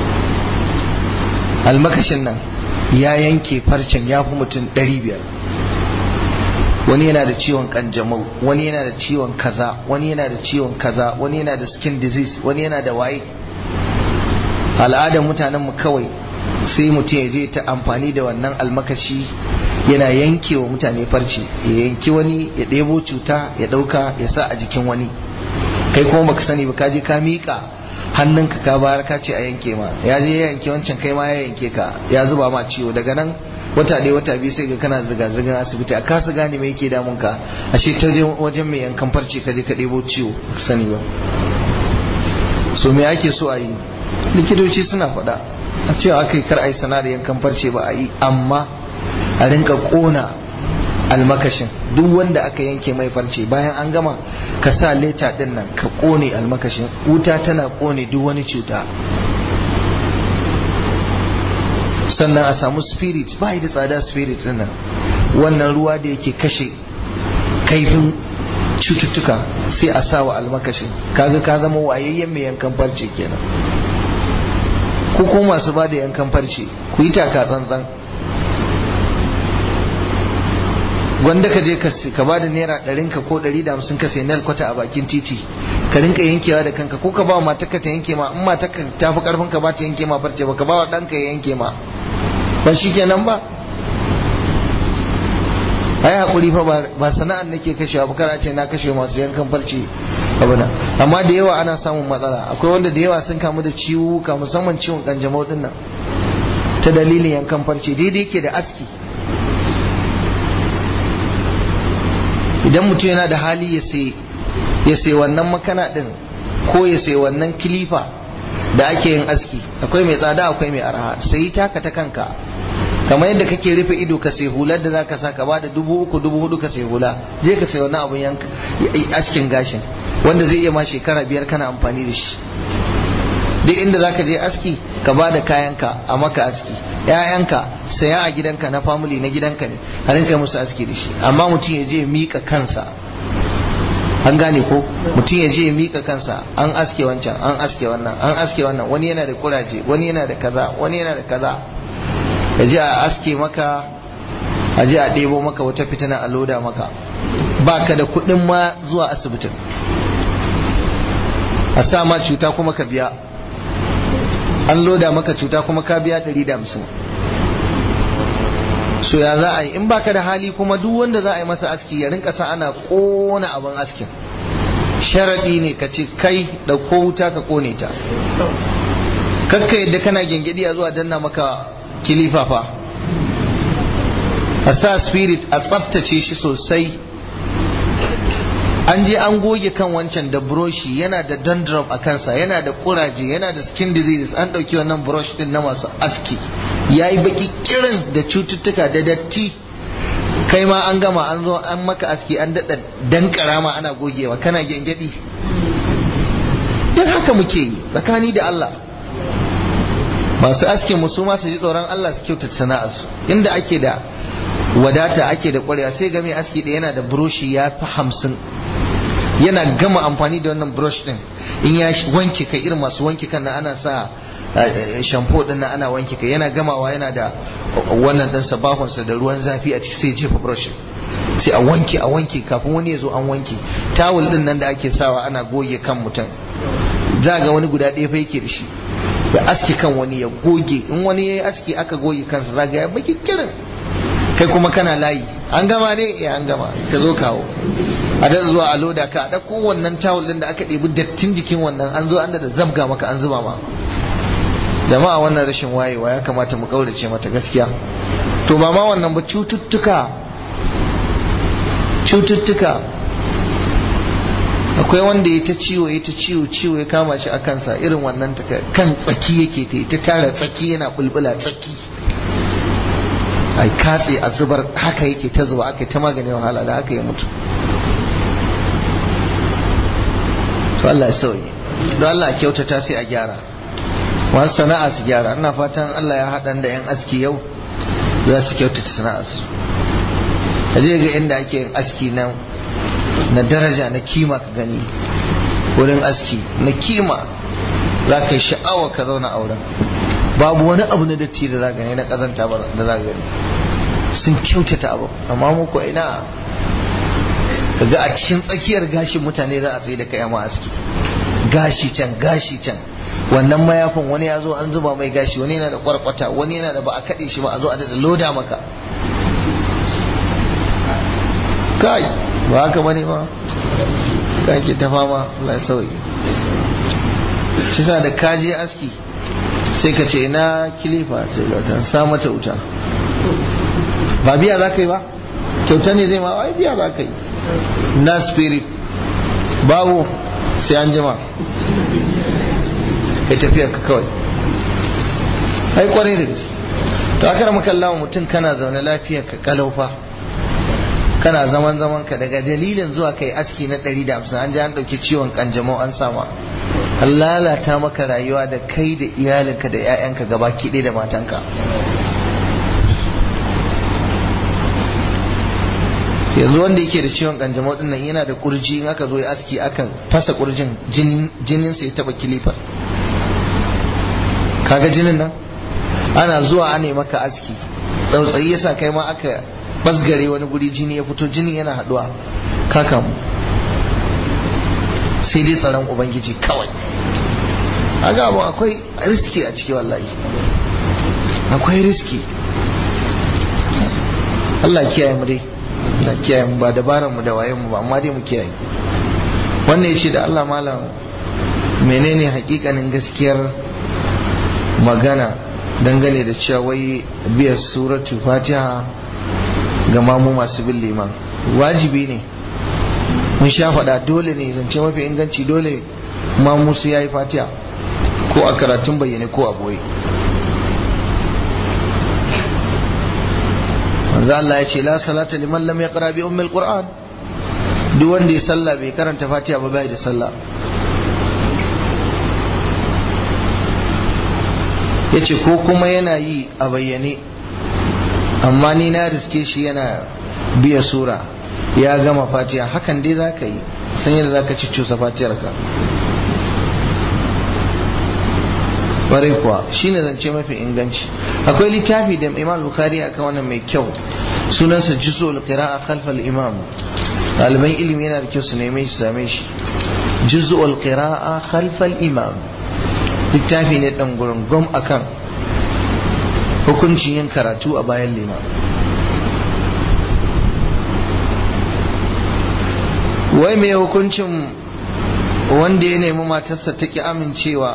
almakashin nan ya yanke farcen ya fi mutum biyar. wani yana da ciwon kanjamau wani yana da ciwon kaza wani yana da ciwon kaza wani yana da skin disease wani yana da waye al'adar mutanen mu kawai sai mutum ya je ta amfani da wannan almakashi yana yanke wa mutane farce ya yanki wani ya ɗebo cuta ya ɗauka ya sa a jikin wani kai kuma baka sani ba ka je ka miƙa hannunka ka bayar ka ce a yanke ma ya je ya yanke wancan kai ma ya yanke ka ya zuba ma ciwo daga nan wata ɗaya wata biyu sai ga kana zirga zirgar asibiti a kasa gane me yake damun ka ashe ta wajen mai yankan farce ka je ka ɗebo ciwo sani ba so me ake so a yi likitoci suna faɗa a cewa aka yi kar a yi sana'ar yankan farce ba a yi amma a rinka ƙona almakashin duk wanda aka yanke mai farce bayan an gama ka sa leta din nan ka kone almakashin wuta tana kone duk wani cuta sannan a samu spirit ba da tsada spirit din nan wannan ruwa da yake kashe kaifin cututtuka sai a sa wa almakashin kaga ka zama wayayyen mai yankan farce kenan ku kuma masu ba da yankan farce ku yi taka tsantsan wanda ka je ka ba da naira ɗarin ka ko ɗari da hamsin ka sai nal kwata a bakin titi ka rinka yankewa da kanka ko ka ba wa matarka ta yanke ma in matarka ta fi karfin ka ba ta yanke ma farce ba ka ba wa ɗanka ya yanke ma ba shi kenan ba ai hakuri fa ba sana'ar nake kashewa ba kana ce na kashe masu yankan farce abuna amma da yawa ana samun matsala akwai wanda da yawa sun kamu da ciwuka musamman ciwon kanjamau din nan ta dalilin yankan farce daidai yake da aski idan mutum yana da hali ya sai wannan makana din ko ya sai wannan kilifa da ake yin aski akwai mai tsada akwai mai arha sai taka ta kanka kamar yadda kake rufe ido ka sai hular da zaka sa ka bada dubu uku dubu hudu ka sai hula je ka sai wannan abun yanka askin gashin wanda zai iya ma shekara biyar kana amfani da shi duk inda zaka je aski ka bada kayanka a maka aski ‘ya'yanka saya a gidanka na family na gidanka ne a rinka musu aski da shi amma mutum ya je mika kansa an gane ko mutum ya je mika kansa an aske wancan an aske wannan an aske wannan wani yana da kuraje wani yana da kaza wani yana da kaza ya je a aske maka a je a ɗebo maka wata fitina a loda maka ba ka da kuɗin ma zuwa asibitin a sa ma cuta kuma ka biya an loda maka cuta kuma ka biya 150 so ya za a yi in baka da hali kuma duk wanda za a yi masa aski ya rinka sa ana kona abin askin sharaɗi ne ka ce kai ɗauko wuta ka kone ta kakka yadda kana gengedi a zuwa danna maka kilifa fa a sa spirit a tsaftace shi sosai an je an goge kan wancan da broshi yana da dandruff a kansa yana da kuraje yana da skin diseases an ɗauki wannan brush din na masu aski ya yi baki kirin da cututtuka da datti kai ma an gama an zo an maka aski an daɗa dankara ma ana gogewa kana gyangyaɗi duk haka muke yi tsakani da Allah masu askin musu ma su ji tsoron Allah su kyautata sana'arsu inda ake da wadata ake da ƙwarewa sai ga mai aski da yana da buroshi ya fi hamsin yana gama amfani da wannan brush din in ya wanke kai irin masu wanke kan na ana sa shampoo din na ana wanke kai yana gamawa yana da wannan din sabahonsa da ruwan zafi a ciki sai jefa brush sai a wanke a wanke kafin wani ya zo an wanke tawul din nan da ake sawa ana goge kan mutum za ga wani guda ɗaya fa yake da shi ya aske kan wani ya goge in wani ya yi aski aka goge kansa za ga ya baki kirin kai kuma kana layi an gama ne ya an gama ka zo kawo a da zuwa a loda ka da kowannan tawul din da aka ɗebi dattin jikin wannan an zo an da zabga maka an zuba ma jama'a wannan rashin wayewa ya kamata mu kaurace mata gaskiya to ba ma wannan ba cututtuka cututtuka akwai wanda ya ta ciwo ya ta ciwo ciwo ya kama shi a kansa irin wannan ta kan tsaki yake ta ta tara tsaki yana bulbula tsaki a katse a zubar haka yake ta zuba aka ta magani wahala da aka yi mutu to Allah ya sauye don Allah ya kyautata sai a gyara masu sana'a su gyara ina fatan Allah ya haɗan da 'yan aski yau za su kyautata sana'arsu a je ga inda ake yin aski na na daraja na kima ka gani wurin aski na kima za ka yi sha'awa ka zauna auren babu wani abu na datti da za gani na kazanta ba da za gani sun kyautata abu amma muku ina ga a cikin tsakiyar gashin mutane za a tsaye da kai ma aski gashi can gashi can wannan mayafin wani ya zo an zuba mai gashi wani yana da kwarkwata wani yana da ba a kaɗe shi ba a zo a da loda maka kai ba haka bane ba ka ke ta fama Allah ya sauyi shi sa da kaje aski sai ka ce ina kilifa sai ga ta sa mata wuta ba biya za ka yi ba kyauta ne zai ma ai biya za ka yi na spirit babu sai an jima ya tafiya ka kawai ai kwarai da gaske to aka rama kallawa mutum kana zaune lafiya ka kalaufa kana zaman zaman ka daga dalilin zuwa kai aski na 150 an ji an dauki ciwon kanjamau an sama an lalata maka rayuwa da kai da iyalinka da 'ya'yanka gaba kiɗe da matanka yanzu wanda yake da ciwon kanjamau din nan yana da kurji in aka zo ya aski akan fasa kurjin jinin sa ya taba kilifar kaga jinin nan ana zuwa ana maka aski tsautsayi yasa kai ma aka basgare wani guri jini ya fito jini yana haduwa kaka mu sai dai tsaron ubangiji kawai aga abu akwai riski a ciki wallahi akwai riski Allah kiyaye mu dai Allah kiyaye mu ba dabaran mu da wayen mu ba amma dai mu kiyaye wannan yace da Allah malam menene hakikanin gaskiyar magana dangane da cewa wai biyar suratu fatiha ga mamu masu bin liman wajibi ne mun sha faɗa dole ne zance mafi inganci dole mamu su yayi fatiha ko a karatun bayyane ko a boye manzo Allah ya ce la salata liman lam yaqra bi ummil qur'an duk wanda ya sallah bai karanta fatiha ba bai da sallah yace ko kuma yana yi a bayyane amma ni na riske shi yana biya sura ya gama fatiha hakan dai za ka yi san yadda za ka cusa fatiyar ka ƙwarai kuwa shi ne zance mafi inganci akwai littafi da imam bukhari akan wannan mai kyau sunansa juzul qira'a khalfal imam ɗaliban ilimi yana da kyau su neme shi same shi juzul qira'a khalfal imam littafi ne dan gurin gom akan hukuncin yin karatu a bayan lima wai mai hukuncin wanda ya nemi matarsa ta ki amincewa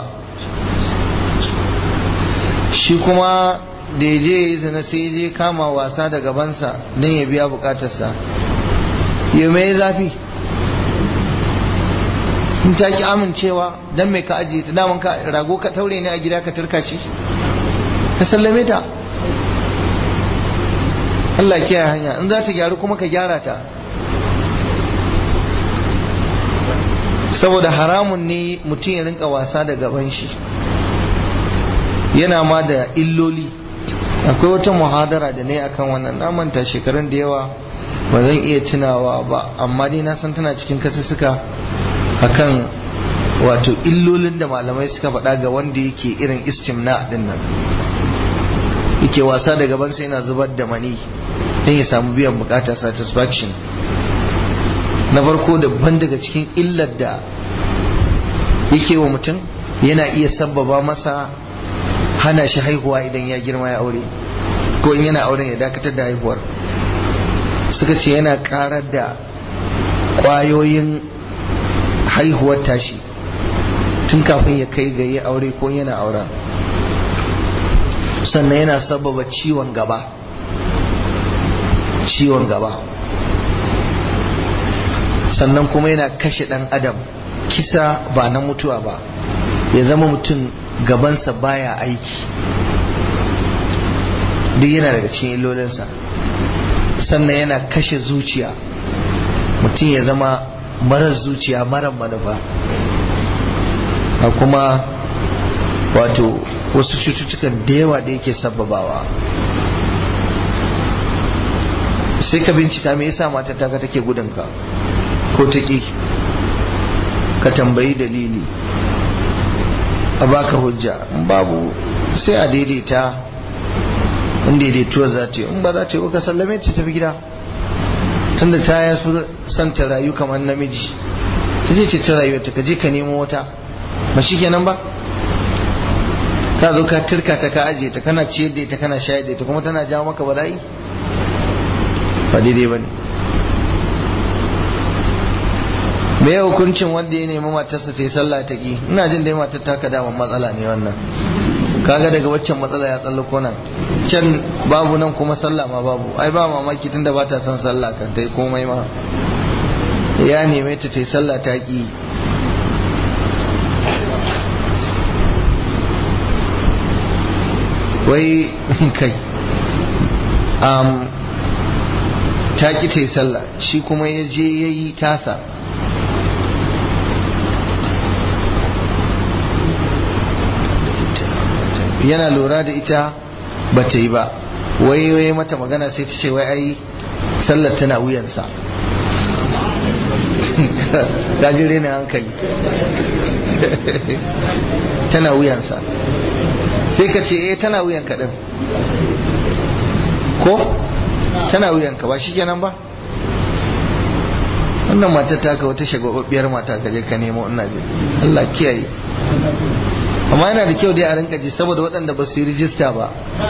shi kuma da ya je ya zina sai ya je kama wasa da gabansa don ya biya bukatarsa ya mai zafi in ta ki amincewa don mai ka ajiye ta daman ka rago ka taure ne a gida ka turka shi ka sallame ta Allah kiyaye hanya in za ta gyaru kuma ka gyara ta saboda haramun ne mutum ya rinka wasa da gaban shi yana ma da illoli akwai wata muhadara da ne akan wannan na manta shekarun da yawa ba zan iya tunawa ba amma dai na san tana cikin kasussuka akan wato illolin da malamai suka faɗa ga wanda yake irin istimna din nan yake wasa da gaban sai yana zubar da mani don ya samu biyan bukata satisfaction na farko daban daga cikin illar da yake wa mutum yana iya sabbaba masa hana shi haihuwa idan ya girma ya aure ko in yana auren ya dakatar da haihuwar suka ce yana karar da kwayoyin haihuwar tashi tun kafin ya kai ga yi aure ko yana aura sannan yana sababa ciwon gaba ciwon gaba sannan kuma yana kashe dan adam kisa ba na mutuwa ba ya zama mutum gabansa baya aiki duk yana daga cikin illolinsa sannan yana kashe zuciya mutum ya zama marar zuciya marar manufa a kuma wato wasu cututtukan da yawa da yake sababawa sai ka bincika me yasa matar taka take gudunka ko ta ƙi ka tambayi dalili a baka hujja in babu sai a daidaita in daidaituwa za ta yi in ba za ta yi ka sallame ta tafi gida tunda ta ya su son ta rayu kamar namiji ta je ce ta rayuwa ta kaje ka nemo wata ba shi kenan ba ka zo ka turka ta ka ajiye ta kana ciyar da ita kana shayar da ita kuma tana jawo maka bala'i ba daidai ba ne me ya hukuncin wanda ya nemi matarsa ta yi sallah ta ki ina jin dai matar ta ka daman matsala ne wannan kaga daga waccan matsala ya tsallako nan can babu nan kuma sallah ma babu ai ba mamaki tunda ba ta son sallah kan ta yi komai ma ya neme ta ta yi sallah ta ki wai kai um, ta ki ta yi sallah shi kuma ya je ya yi tasa yana lura da ita ba ta yi ba wai wai mata magana sai ta ce wai ai sallar tana wuyansa ta ji rena hankali tana wuyansa sai ka ce eh tana wuyan kaɗan ko tana wuyanka ba shi kenan ba wannan matar taka wata shagababbiyar mata ka je ka nemo ina je Allah kiyaye amma yana da kyau dai a rinka ji saboda waɗanda ba su yi rijista ba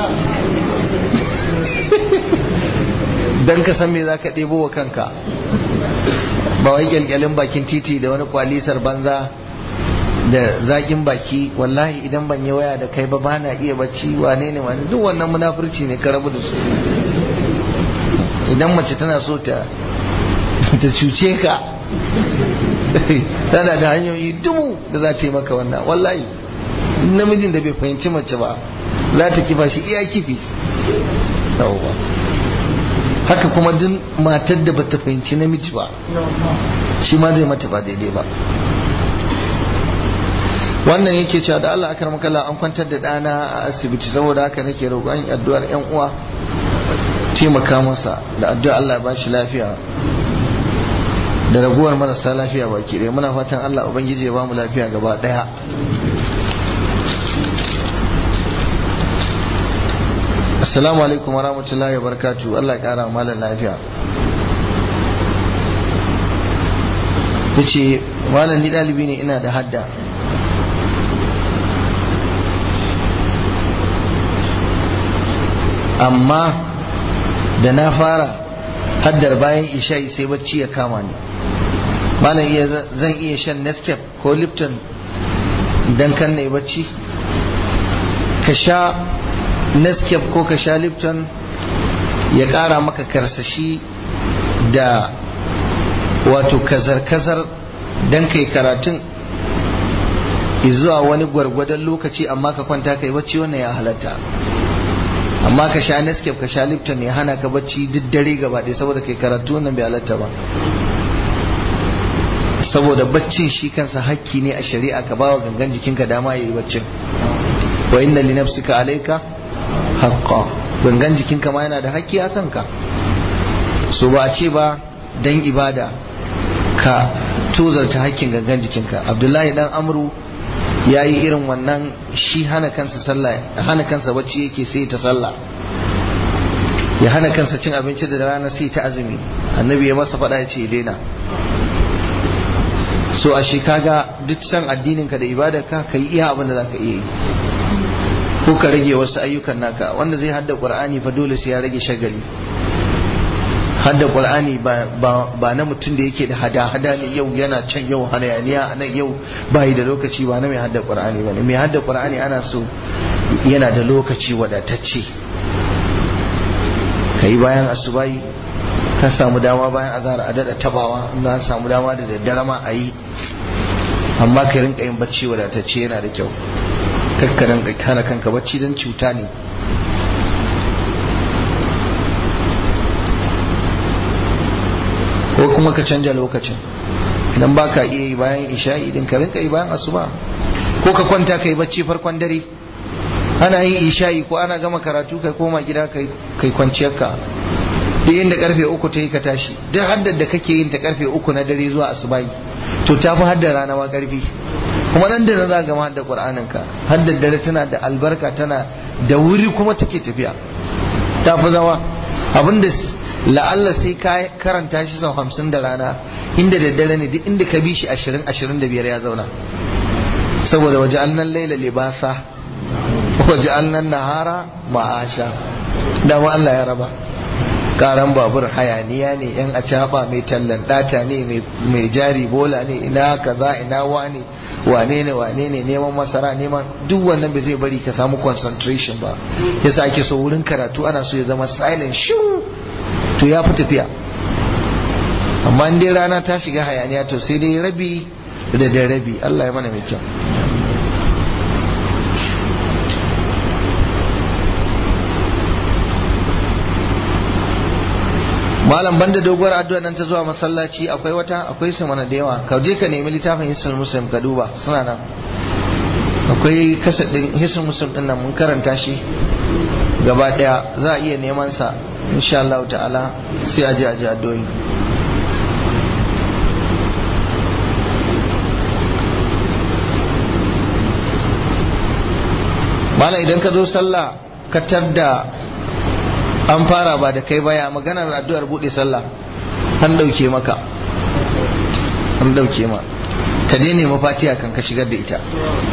don ka san me za ka ɗebo wa kanka ba wai kyalkyalin bakin titi da wani kwalisar banza da zaƙin baki wallahi idan ban yi waya da kai ba ba na iya bacci wane ne wani duk wannan munafurci ne ka rabu da su idan mace tana so ta ta cuce ka tana da hanyoyi dubu da za ta yi maka wannan wallahi namijin da bai fahimci mace ba za ta kifa shi iya kifi haka kuma duk matar da bata fahimci namiji ba shi ma zai mata ba daidai ba wannan yake cewa da Allah akar makala an kwantar da ɗana a asibiti saboda haka nake roƙon addu'ar yan uwa taimaka masa da addu'a Allah ba shi lafiya da raguwar marasa lafiya baki ɗaya muna fatan Allah ubangiji ya ba mu lafiya gaba ɗaya assalamu alaikum wa rahmatullahi wa barakatu Allah kara malam lafiya yace malam ni dalibi ne ina da hadda amma da na fara haddar bayan isha'i sai bacci ya kama ni malam iya zan iya shan nescape ko lipton dan kan na bacci ka sha nescape ko ka sha lipton ya ƙara maka karsashi da wato kazar-kazar don kai karatun zuwa wani gwargwadon lokaci amma ka kwanta kai bacci wannan ya halatta amma ka sha nescape ka sha lipton ya hana ka bacci duk dare gaba ɗaya saboda kai karatu wannan bai halatta ba saboda baccin shi kansa hakki ne a shari'a ka bawa gangan jikinka dama ya yi baccin wa inna li nafsika alayka haqqa gangan jikinka ma yana da hakki a kanka so ba a ce ba dan ibada ka tozarta hakkin gangan jikinka abdullahi dan amru ya yi irin wannan shi hana kansa sallah hana kansa bacci yake sai ta sallah ya hana kansa cin abinci da rana sai ta azumi annabi ya masa faɗa ya ce daina so a shi kaga duk san addininka da ibadarka ka yi iya abin da za ka iya yi ko ka rage wasu ayyukan naka wanda zai hadda qur'ani fa dole sai ya rage shagali hadda qur'ani ba na mutum da yake da hada-hada ne yau yana can yau hayaniya nan yau bai da lokaci ba na mai hadda qur'ani ba ne mai hadda qur'ani ana so yana da lokaci wadatacce ka yi bayan asubai ka samu dama bayan azhar a dada tabawa na samu dama da daddare ma a yi amma ka rinka yin bacci wadatacce yana da kyau kakka rinka kana kanka bacci don cuta ne ko kuma ka canja lokacin idan ba ka iya yi bayan isha'i din ka rinka yi bayan asuba ko ka kwanta ka yi bacci farkon dare ana yin isha'i ko ana gama karatu kai koma gida kai kwanciyarka duk inda karfe uku ta yi ka tashi duk haddar da kake yin ta karfe uku na dare zuwa asubahi to ta fi haddar rana ma karfi kuma nan da na za gama haddar qur'anin ka haddar dare tana da albarka tana da wuri kuma take tafiya ta fi zama abinda la'alla sai ka karanta shi sau hamsin da rana inda daddare ne duk inda ka bi shi ashirin ashirin da biyar ya zauna saboda waje alnan laila libasa waje alnan nahara ma'asha dama Allah ya raba karan babur hayaniya ne yan acaba mai tallan data ne mai jari bola ne ina kaza ina wane wane ne wane ne neman masara neman duk wannan bai zai bari ka samu concentration ba yasa ake so wurin karatu ana so ya zama silent shiru to ya fi tafiya amma in dai rana ta shiga hayaniya to sai dai rabi da da rabi Allah ya mana mai kyau malam banda doguwar addu'a nan ta zuwa masallaci akwai wata akwai su mana da yawa ka je ka nemi littafin hisnul muslim ka duba suna nan akwai kasad din hisnul muslim din nan mun karanta shi gaba daya za a iya neman sa insha Allah ta'ala sai a je a ji addu'o'i malam idan ka zo sallah ka tadda an fara ba da kai baya maganar addu'ar bude sallah an dauke maka an dauke ma ka je nema fatiha kan ka shigar da ita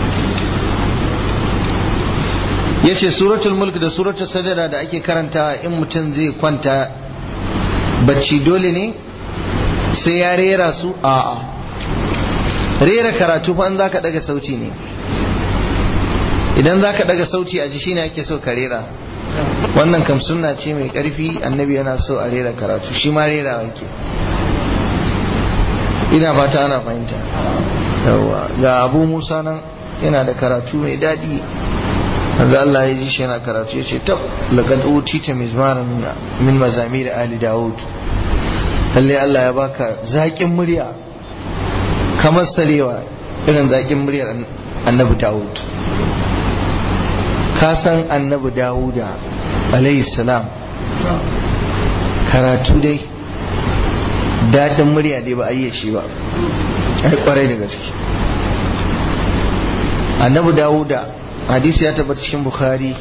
yace suratul mulk da suratul sajada da ake karanta in mutum zai kwanta bacci dole ne sai ya rera su a'a rera karatu fa an zaka daga sauti ne idan zaka daga sauti a ji shine ake so ka rera wannan kam sunna ce mai karfi annabi yana so a rera karatu shi ma rera yake ina fata ana fahimta yawa ga abu musa nan yana da karatu mai daɗi manzo Allah ya ji shi yana karatu ya ce tab laqad utita mizmaran min mazamir ali daud lalle Allah ya baka zaƙin murya kamar sarewa irin zaƙin muryar annabi daud ka san annabi dawuda alayhi salam karatu dai daɗin murya dai ba a yi shi ba ai kwarai da gaske annabi dawuda hadisi ya tabbata cikin bukhari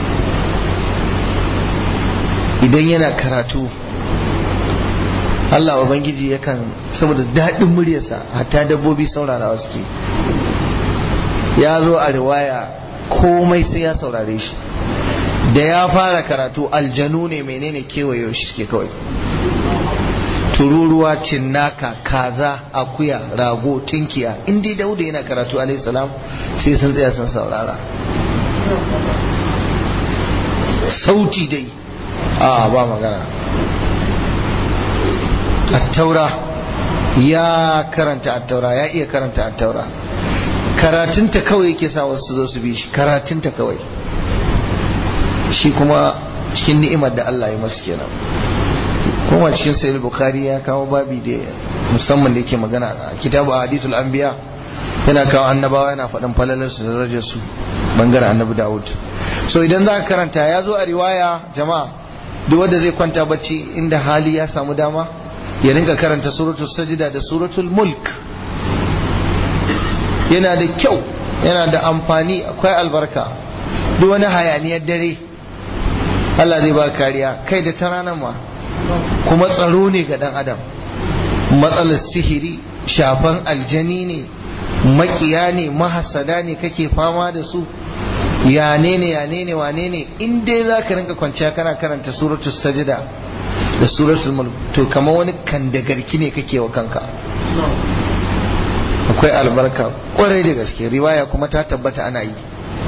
idan yana karatu Allah Ubangiji yakan saboda daɗin muryarsa hatta dabbobi saurarawa suke ya zo a riwaya komai sai ya saurare shi da ya fara karatu aljanu ne menene kewaye shi suke kawai tururuwa cinnaka kaza akuya rago tinkiya in dai dauda yana karatu alayhi salam sai sun tsaya sun saurara sauti dai a ba magana attaura ya karanta attaura ya iya karanta attaura karatunta kawai yake sa wasu su zo su bi shi karatunta kawai shi kuma cikin ni'imar da Allah ya masu kenan kuma cikin sayyid bukhari ya kawo babi da musamman da yake magana a kitabu hadithul anbiya yana kawo annabawa yana faɗin falalar su da darajar su bangaren annabi dawud so idan za ka karanta ya zo a riwaya jama'a duk wanda zai kwanta bacci inda hali ya samu dama ya rinka karanta suratul sajida da suratul mulk yana da kyau yana da amfani akwai albarka duk wani hayaniyar dare Allah zai ba kariya kai da ta ranar ma kuma tsaro ne ga dan adam matsalar sihiri shafan aljani ne makiya ne mahasada ne kake fama da su ya ne ne ya ne ne wane ne in dai za ka rinka kwanciya kana karanta suratul sajida da suratul mulk to kamar wani kandagarki ne kake wa kanka akwai albarka kwarai da gaske riwaya kuma ta tabbata ana yi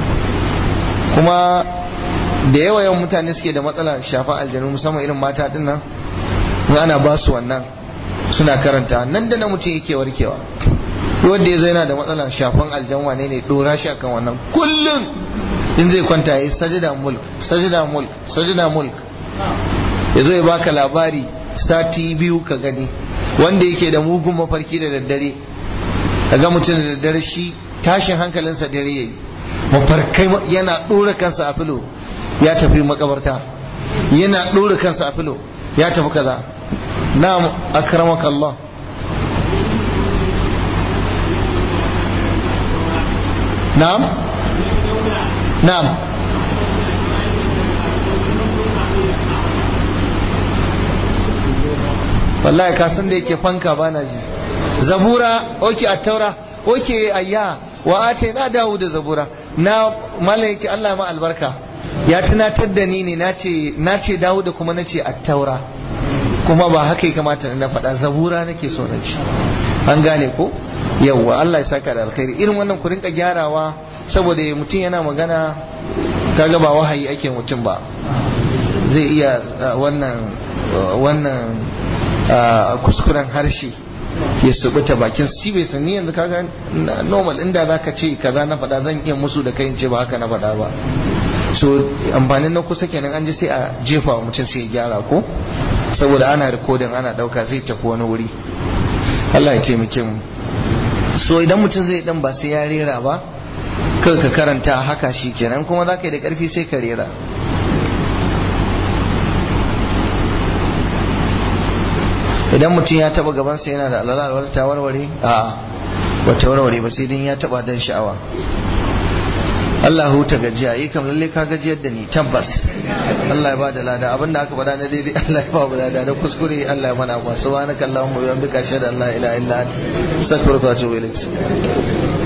kuma da yawa yawan mutane suke da matsala shafa aljanu musamman irin mata din nan ana ba su wannan suna karanta nan da na mutum yake warkewa wanda ya zo yana da matsalar shafan aljan wane ne dora shi akan wannan kullum in zai kwanta ya yi sajida mulk sajida mulk sajida mulk ya zo ya baka labari sati biyu ka gani wanda yake da mugun mafarki da daddare ka ga mutum da daddare shi tashin hankalinsa dare yayi mafarkai yana dora kansa a filo ya tafi makabarta yana dora kansa a filo ya tafi kaza na'am akramaka Allah na'am na'am wallahi ka san da yake fanka bana ji zabura oke attaura oke ayya wa ate na dawo da zabura na mallan yake Allah ma albarka ya tunatar da ni ne nace nace dawo da kuma nace attaura kuma ba haka ya kamata na faɗa zabura nake so na ci an gane ko yawwa Allah ya saka da alkhairi irin wannan ku rinka gyarawa saboda mutum yana magana kaga ba wahayi ake mutum ba zai iya wannan wannan kuskuren harshe ya subuta bakin shi bai sani yanzu kaga normal inda zaka ce kaza na faɗa zan iya musu da kai in ce ba haka na faɗa ba so amfanin na kusa kenan an ji sai a jefa wa mutum sai ya gyara ko saboda ana rikodin ana ɗauka zai tafi wani wuri Allah ya taimake mu so idan mutum zai dan ba sai ya rera ba kai ka karanta haka shi kenan kuma za ka yi da ƙarfi sai ka rera idan mutum ya taba gabansa yana da alala ta warware a wata warware ba sai din ya taba dan sha'awa Allah huta gajiya yi kam lalle ka gajiyar da ni tabbas Allah ya bada lada abinda aka bada na daidai Allah ya ba mu lada da kuskure Allah ya mana abuwa subhanakallahumma wa bihamdika ashhadu an la ilaha illa anta astaghfiruka wa atubu ilaik